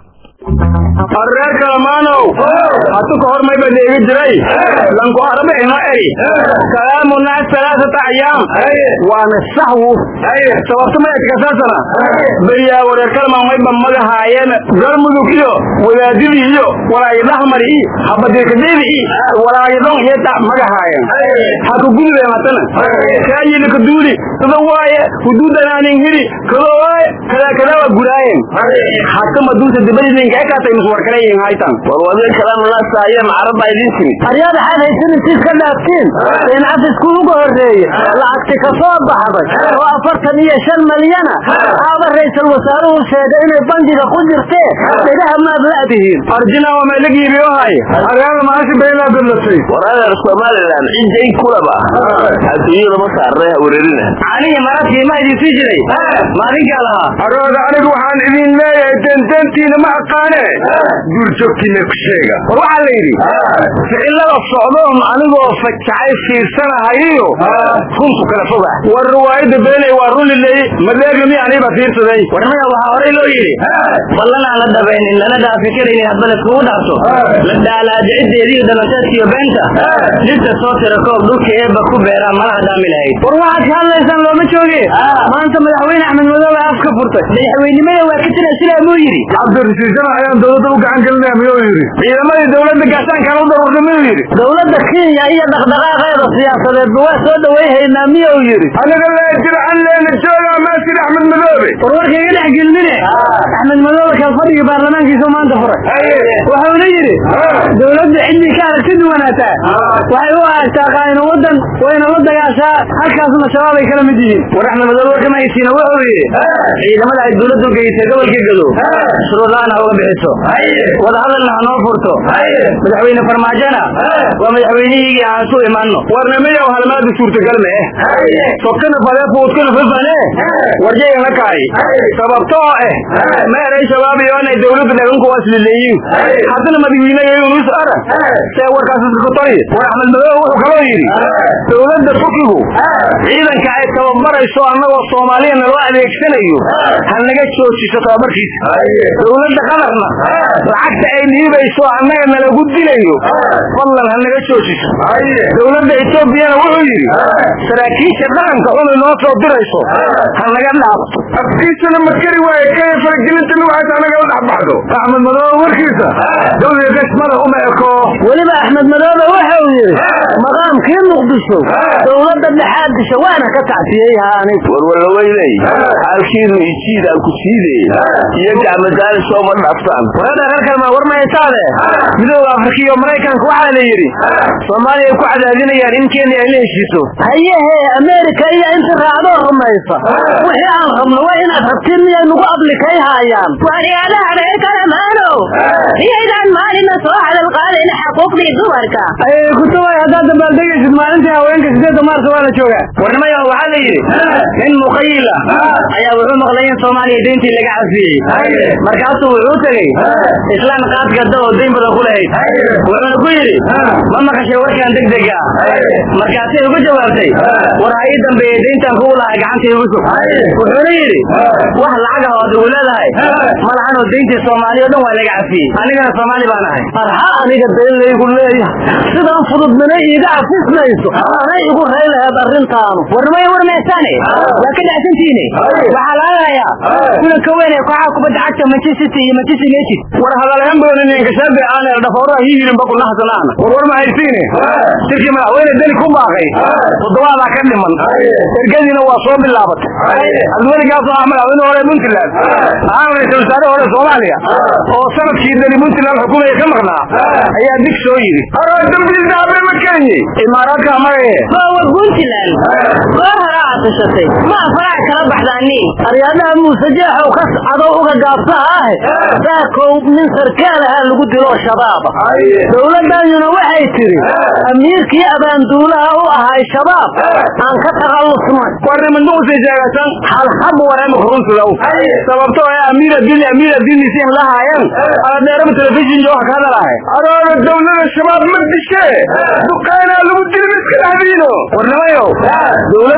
reer kalamaanow hatu ka hor mayba dheegi jiray lanku arabe ino eri salaamu naas salaasata ayaam waana sahwu sababta mayadkasaasana beriyaa wareer kalmaan mayba magahaayeen garmudug iyo wadaadidii iyo walaayadahmari i habadiirkadeedi i walaayadon iyata magahaayeen haku gudubeen hatana kaayilika duuli sida waaye huduudanaanin hiri kado waaye kadaa kadaa waa guraayeen hata maduusa dibadiidinka ekaatay muswarkaleyin haytan warwadin kalama laasaaye macarabaa idin timid aryaada xaad haysanaysiis ka dhaaftiin in cafisku uga horreeye lacagti ka soo baxday oo afartan iyo shan malyana aaba ra-isul wasaaruhu sheegay inay bangiga ku jirtee dhegaha maad la'dihiin arjina waa meelagiibiyo hay aryaada maashi baynaa dadlatay war adeer somalilan ciday kulaba adduunyada ma saarnay wareerina aniga maradkii ma idin sii jiray maalinkaa lahaa arooda anigu waxaan idin leeyahay tenteentiina ma aqaane duurjoogtiina ku sheega war waxaa la yidhi ficilada socdoon anigoo fajacay fiirsanahayiyo runtu kala foga war riwaayadda beenay waa runiley madeegami aniba fiirsaday warmaya waxaa horey loo yidhi ballan aan la dhabaynin lana dhaafi karaynin hadba laiskugu dhaafto la dhaalaajiciddeediiyo dhalanteedkiyo beenta dhirta soo tira koob dhulka eebba ku beeraa malaha dhaami lahayd war waxaad ka hadlaysaan looma jooge maanta madaxweyne axmed madoobe af ka furtay madaxweynimada waa ka tira sidaa muu yidhi cabdirasiisana ayaan dowladda u gacan gelinaya miyuu yidhi ciidamadii dowladda gaashaankaan u daruurta miyuu yidhi dowladda kenya iyo dhaqdhaqaaqeeda siyaasadeedba waa soo dhawayhaynaa miyuu yidhi aniga lee jircan leena joogaa maasir axmed madoobe war warka iga dhex gelmine axmed madoobe kal fadhigii baarlamaankiisu maanta furay wuxuuna yidhi dowladda ciddii ka aragti duwanaataa waxay u aragtaa qaayno waddan wayna la dagaashaa halkaasna shabaab ay kala mid yihiin war axmed madoobe warkama haysiina wuxuu yidhi ciidamada ay dowladdu geysay gobolka gado shuruudlaan ha uga bixiso wadahadalna ha noo furto madaxweyne farmaajona waa madaxweynihiigii aan su imaanno warnamayow halmaadu suurtagal me sokana fale fuudkana fafane warjayana kaay sababtoo eh meeray shabaabiyo inay dowladda dhaganku waslileeyiin haddana madaxweynegaynus ara see warkaas iska kotori war axmed madoobe wuxuu kaloo yidhi dowladda turkigu ciidanka ay tababarayso annagoo soomaaliya naloo adeegsanayo ha naga joojiso tababarkiisa dowladda qadarna lacagta ay dhiibayso annaga nalagu dilayo fadlan ha naga joojiso dowladda etoobiyana wuxuu yidhi saraakiisha dhaqanka xunay noo soo dirayso ha naga dhaafto afkiisana ma kari waaye kaya faragelinta nuucaas anaga la dhex baxdo axmed madoobe warkiisa dowlada gashmada uma eko weliba axmed madoobe waxa uu yidhi maqaamkii muqdisho dowladda dhexaad disho waana ka tacfiyey ha anigu warwalaweynay xaalkiinu ijiid aan ku siidey iyo gacmadaali sooma dhaaftaan warada reer kalma war maysaade midooda afrika iyo maraykanka waxaa la yidhi soomaaliya ay ku cadaadinayaan in kenya ay la heshiiso hayehe ameerika iyo inta raacdoo rumaysa wixii aan rabno waa inaad rabtiin miyay nagu ablikay haayaan waryaadaha reer kalamaanow miyaydaan maalina soo hadal qaadin xuquuqdii dumarka kutubay haddaad dabaaldegaysid maalintii haweenka sideedda maarsa waa la joogaa warnimaya waxaa la yidhi nin muqayila ayaa wuxuu maqlay in soomaaliya deyntii laga cafiyey markaasuu wuxuu tegey islaan qaad gadda oo dayn badan ku lahayd wuxuuna ku yidhi ma maqashay warkan degdega markaasay ugu jawaabtay war ha ii dambeeyey deyntaan kugu lahay gacanta igu sug wuxuuna yidhi wax lacag ah oo ad ugu leedahay ma lahanoo deyntii soomaaliya o dhan waa laga cafiyey anigana soomaali baan ahay arha aniga dayn laygu leeyahay sidaan fudud mina iiga cafismayso anay igu ray laheed arrintaanu warnimaya war meesaane waa ka dhacsantiine waxaa laga hayaa kulanka weyn ee kooxaha kubadda cagta manchester city iyo manchester united war hadalhaan badan inkashaade aan dhafooraha hihirin baku naxsanaan war war ma haysiine shirkii madaxweyne deni ku baaqay toddobaadaa ka dhiman ergadiina waa soo bilaabatay cabdiweligaasoo ah madaxweyne hore puntland ahaan ra-isul wasaare hore soomaaliya oo sanadkii deni puntland xukumaya ka maqnaa ayaa dig soo yidhi aroo dambiisa abe ma kenyi imaaraadka magaye war puntland goor hore aad tashatay ma faraha kala baxdaani aryaadaha muuse jeexow ka cadow uga gaabsaha ahe saakow nin sarkaal ahaa lagu dilo shabaaba dowladdaaduna waxay tidhi amiirkii abaanduulaha u ahay shabaab aan ka takhallusnay warnimanduusay sheegatan halhab wareema kuruntulow sababtoo ee amiira dili amiira dilisiin lahaayeen aladheerama telefishin jooga ka hadalahay arooda dowlada shabaab ma dishe duqaynaa lagu dili miska dhexdiino warnimayow dowladda iyo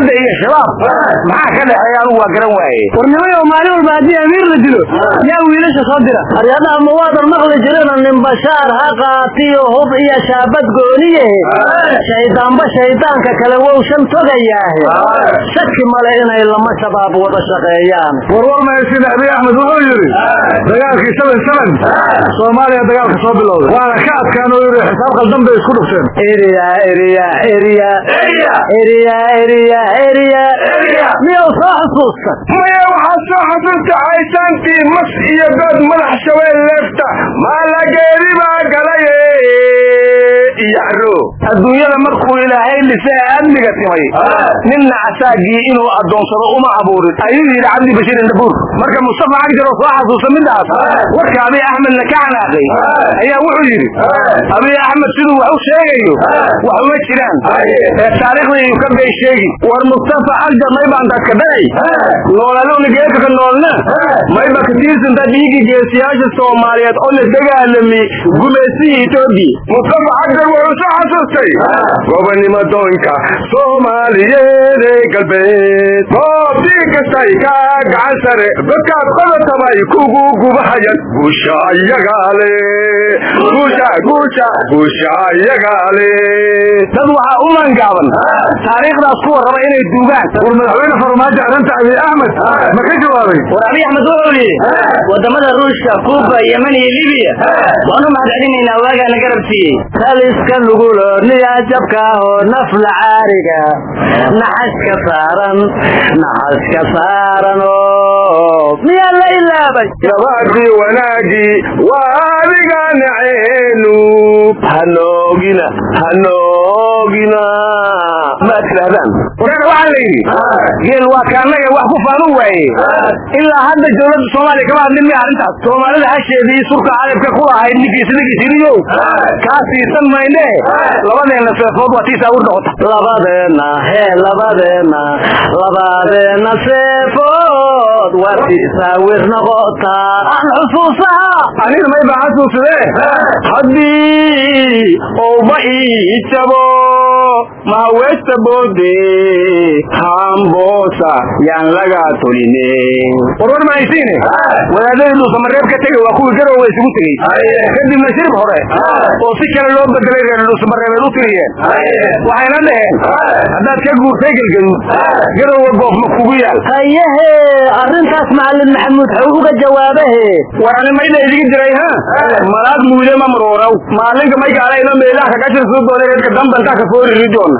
shabaab maxaa ka dhexeeya anigu waa garan waaye warnimayo maalin walba haddii amiir la dilo yaa wiilasha soo dira aryadaha ma waadan maqli jirina nin bashaar ha qaatiyo hub iyo shaabad gooniye shaydaanba shaydaanka kale wow shan togayaahe shaki male inay lama shabaab wada shaqeeyaan warwar mahaysin abiy axmed wuxuu yidhi dagaalkii seven seven soomaaliya dagaalka soo bilowday waana ka adkaan oo yidhi xisaab qaldan bay isku dhufteen eriya eriya eriya eriya eriya eriya miyuu soo xusuustan maya waxaa soo xasuusta haysaantii mas iyo dood madax shabeel leefta maalageedi baa galaye iyaro adduunyada markuu ilaahay lisee amniga timay ninna casaagii inuu addoonsado uma abuurin ayuu yidhi cabdi bashiir indhabuur marka mustafa cagjar oo soo xasuusta midaas warka abiy axmedna ka canaaqay ayaa wuxuu yidhi abiy axmed siduu wax u sheegayo wax uma jiraan ee taariikhda iyu ka bay sheegi war mustafa cagjar maybaan dadka dhacay noolaluuna geedkaka noolna mayba katiirsinta dhiigi geesiyaasha soomaaliyeed oo la dagaalami gumaysihii etoobiya mustafa cagjar wuxuu soo xasuustay gobonimo doonka soomaaliyeed ee galbeed goobtii kastay ka gacan sare dadkaad qodatabay kugu gubahayan guusha iyagaa le guusha guusha guusha iyagaa le dad waxaa u mangaaban taariikhdaas kuwa raba inay duugaan war madaxweyne farmaajo arrinta abiy axmed ma ka jawaabay war abiy axmed wuxuu yidhi wadamada ruushka kuuba yeman iyo libiya waanu mahadcelinaynaa waagaana garab siiyey taliska lugulo niyaa jabkaahoo nafla caariga naxaska saaran naxaska saaran oo miyaa la ilaabay nabadii wanaagii waa adiga naceenu hanoogina hanoogina maad tidhahdaan warana waxaa la yidhi geel waa kaanaga wax ku faanu waaye ilaa hadda dowladda soomaaliya kama hadlin miya arrintaas soomaalida hasheedii surka cadabka ku lahayd ninkiis ninkiisiriyow kaa siisan mayne labadeenna seefood waa tiisaa ur noqota labadeena hee labadeena labadeena seefood waa tiisaawir noqotaa aan xusuusaha aniga may baa xasuusadee haddii ouba ii jabo mahawesta boode hamboosa yaan laga toline warwar mahaysiine wadaadadii dhuusamareeb ka tegey waa kuwii garowe isugu tegey kadibna shirib hore oo si kale loo bedelay reer dhuusamareebeed u tiriyeen waxayna dhaheen haddaad ka guurtay gelgaduud garowe goof ma kugu yaal hayehe arrintaas macalin maxamuud xuu uga jawaabahe war ani mayda idigi jiray ha malaag muule ma marooraw maalinka may gaalayno meelaha kaga jirsuu doonay reerka dambantaa ka foori ridoona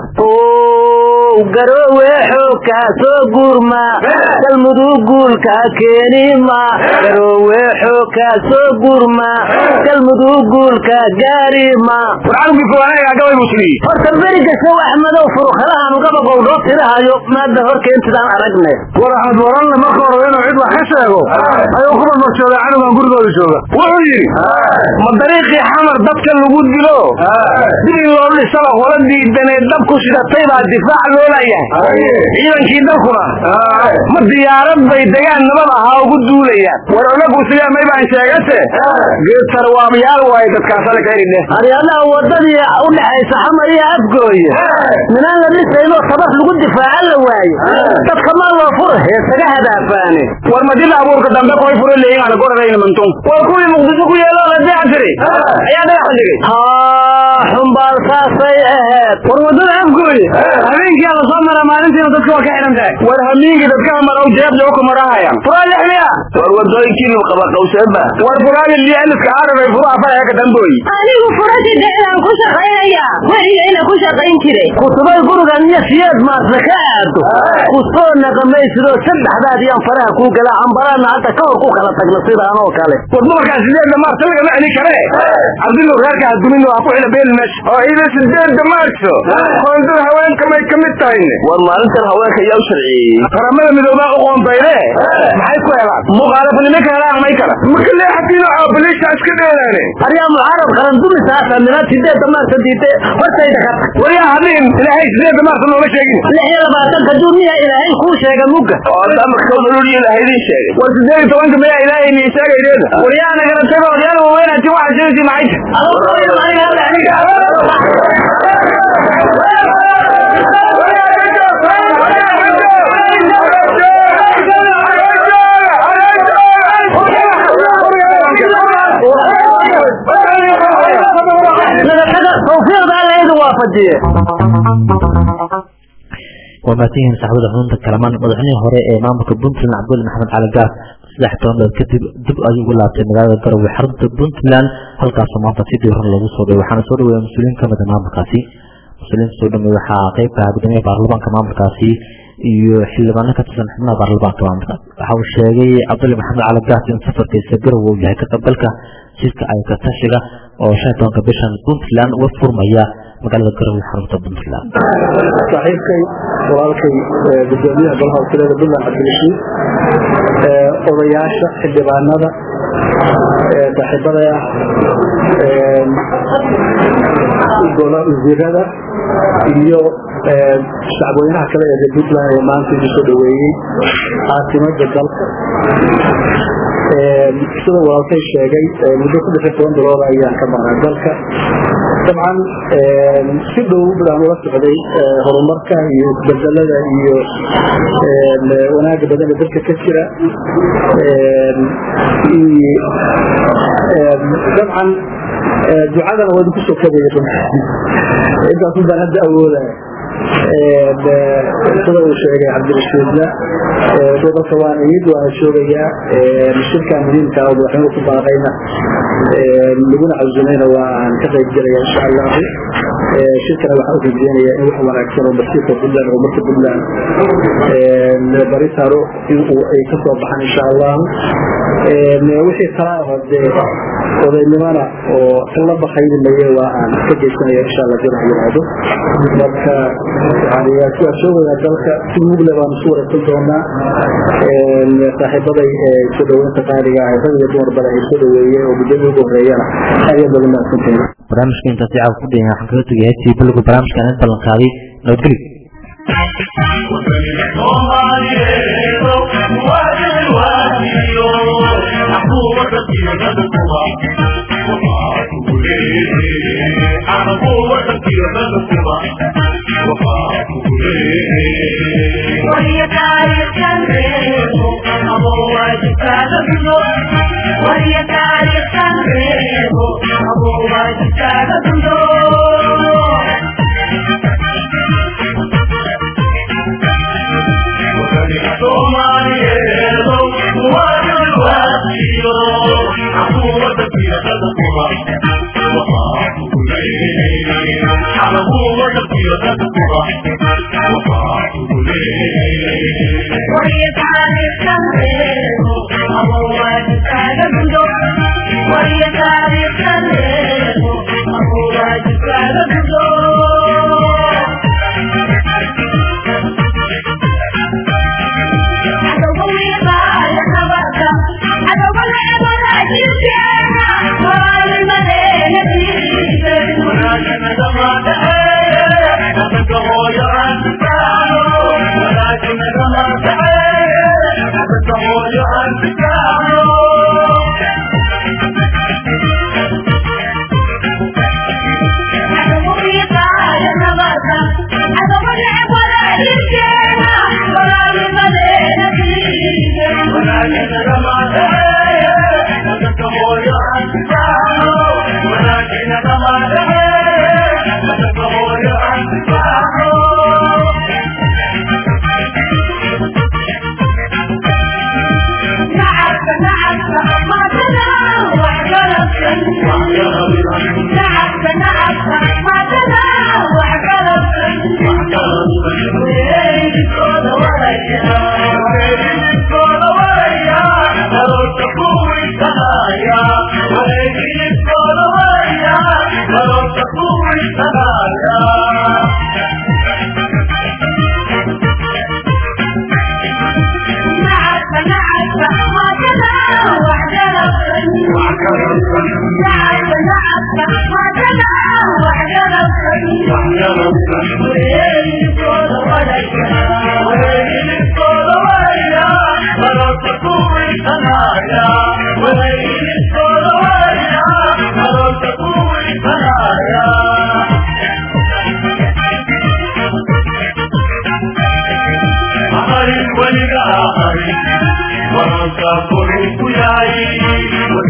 ow garoowe xoogkaa soo guurma galmudug guulkaa keenima garoowe xoogkaa soo guurma galmudug guulkaa gaarima war canugii fogaanaga gabay buu tiriyey horta beriga show axmedow furukalahan ugaba gowdhoo tirahayo maada horkeentidaan aragne war axmed waranle marka hore inuu cid wax ka sheego ayuu ku marmarsooday canugan gurigooda jooga wuxuu yidhi ma dariiqii xamar dadka lagu dilo dili loo dhisaba qola diidanee dab ku shidatay baa difaac loo layahay ciidankii dalkuna ma diyaarad bay degaan nabad ahaa ugu duulayaan war onagu sidee may baan sheegase geed sarwaabyaal waaye dadkaas ala kaeridhe aryadaha wadadii u dhexaysa xamar iyo afgooye minaan la dhisaynoo tabar lagu difaaca la waayo dadka maa loo fura heesaga hadaafaane war madila abuurka dambe koy furo leeyin ana goradayna mantun war kuwii muqdisho ku yeelo la deecan jiray ayaa dhagax la dhigay haa xumbaal saasay aheed war wadada afgooye habeenkii ala soo mara maalintiina dadka waa ka xidhan tahay war hamiinkii dadka maraw jeeb jooka marahayaan furaa lix miya war wadooyinkii luu qaba qawseeba war furaali lialiska aarabay furaha faraha ka dambooyi anigu furasha dhexdaan ku shaqaynaya weligayna ku shaqayn jiray kutubay gurigan iyo siyeed maasna ka aado kusoo naqamaysidoo saddexdaad iyaan faraha kuu galaa cambaraadna hadda ka hor ku kala tagna sidaan oo kale war dumarkaa sideedda maarso lagama celi kare cabdillow reerka hadumin waa ku xila beel meesha oo ida sideedda maarso qoondada haweenka may ka mid tahayne war maalintan haweenka yaa u sharciyeeyey qaramada midoobaa u qoondayne maxay ku helaan muqaalafanimo ka helaan may kala marka leexatiino caabaliisha iska dheelaane aryaa mucaarad qaran dumisaasa minaad sideedda maarsa diide hortayda ka tag waryaa hadin ilaahay sideedda maarsa nooma sheegin lix iyo labaatanka duuniya ilaahay kuu sheega mugga oo damarka nolol ilaahay idin sheegay war sideed iyo tobanka mayaa ilaahay nii sheegaydeeda waryaa nagala tago odyaal waaweynaati waxaa sheegaysi maxay waafajiye waa mahadsanyihiin saxaabada xudunta kalamaan madaxweynihii hore ee maamulka puntland cabdulle maxamed cali gaas saddex toban dad kadib dib ayuu ugu laabtay magaalada garowe xarunta puntland halkaasoo maanta si diiran loogu soo dhaway waxaana soo dhaweeya mas-uuliyiin kamid a maamulkaasi mas-uuliyiinta soo dhameey waxaa qeybka ah guddoomiyaha baarlamaanka maamulkaasi iyo xildhibaano ka tirsan xubnaha baarlamaanka maamulkaas waxa uu sheegay cabdulle maxamed cali gaas in safarkiisa garowe uu yahay ka qaybgalka jidka ay ka tashiga oo shan iyo tobanka bishan puntland uga furmaya magaalada garowe xarunta puntland saaxiibkay walaalkay gudoomiyaha golaha wakiilada puntland cabdirashiid odayaasha xildhibaanada saaxiibada wasiirada iyo shacabweynaha kale ee puntland ee maanta igu soo dhaweeyey caasimada dalka sida walaalkay sheegay muddo ku dhexi toban bilood ayaan ka maqnaa dalka dabcan si dhow baan ula socday horumarka iyo isbedelada iyo wanaaga badan ee dalka ka jira dabcan ducadana waa idinku soo kabaya intaas baan hadda awoodaya sida uu sheegay cabdirashiidna dalka waan imid waana joogayaa shirka muhiimka oo madaxweynuhu ku baaqayna laguna casumayna waa aan ka qayb gelaya insha allahu shirkana waxaan u rajeynaya in wax wanaagsan oo masiirka puntland oo marka puntland bari taro in ay ka soo baxaan insha allahu wixii kala dee odaynimana oo la bakayni maye waa aan ka geysanaya insha allah dina yiraahdo marka waa joogayaa dalka si mugle baan isu wareegsan doonaa saaxiibaday soo dhaweynta qaaliga ah rag iyo dumar bale ay soo dhaweeyey oo guddoomiya ugu horeeyana ayaa badan mahadsantahay barnaamijka intaasi caawa ku dhigay waxaan kaga tegay heestii bilowga barnaamijkan in ballan qaaday nabadgelyo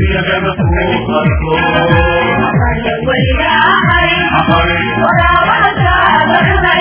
Waliga ahari, wala wala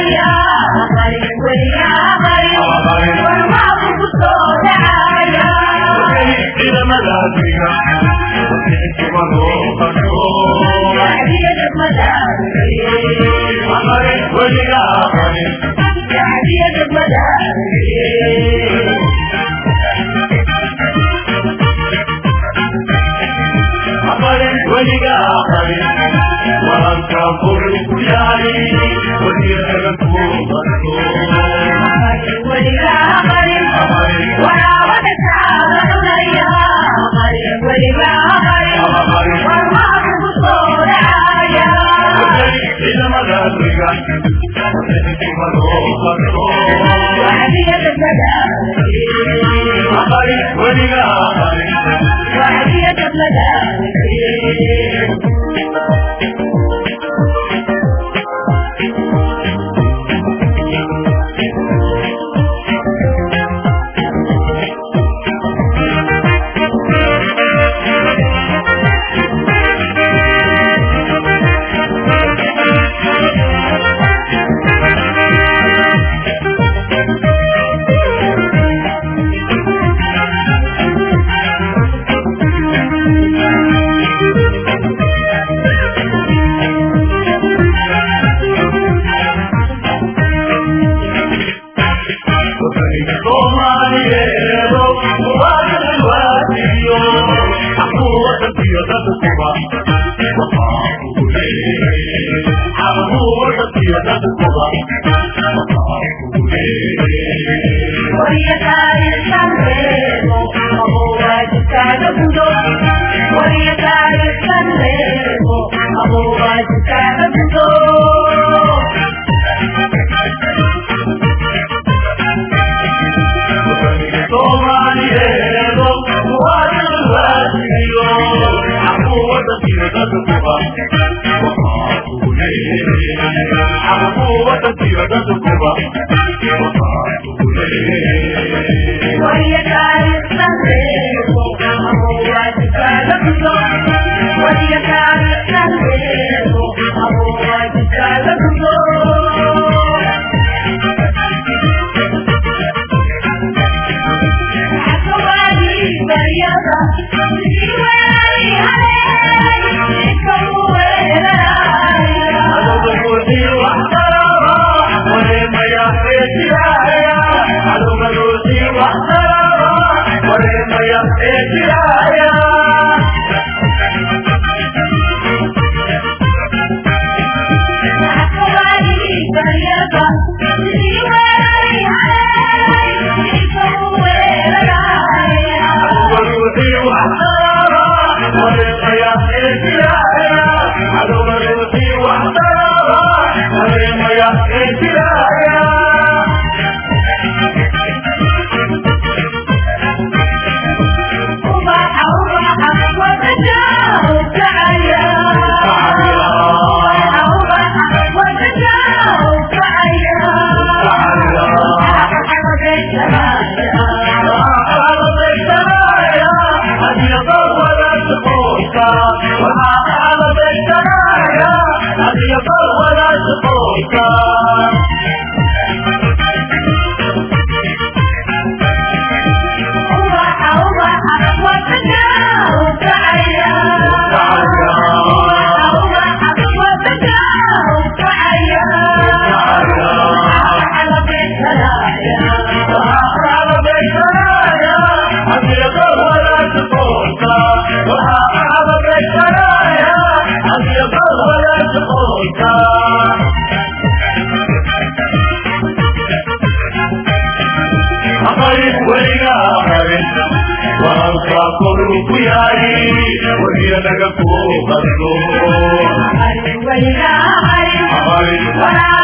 Hari, hari, hari, hari, hari,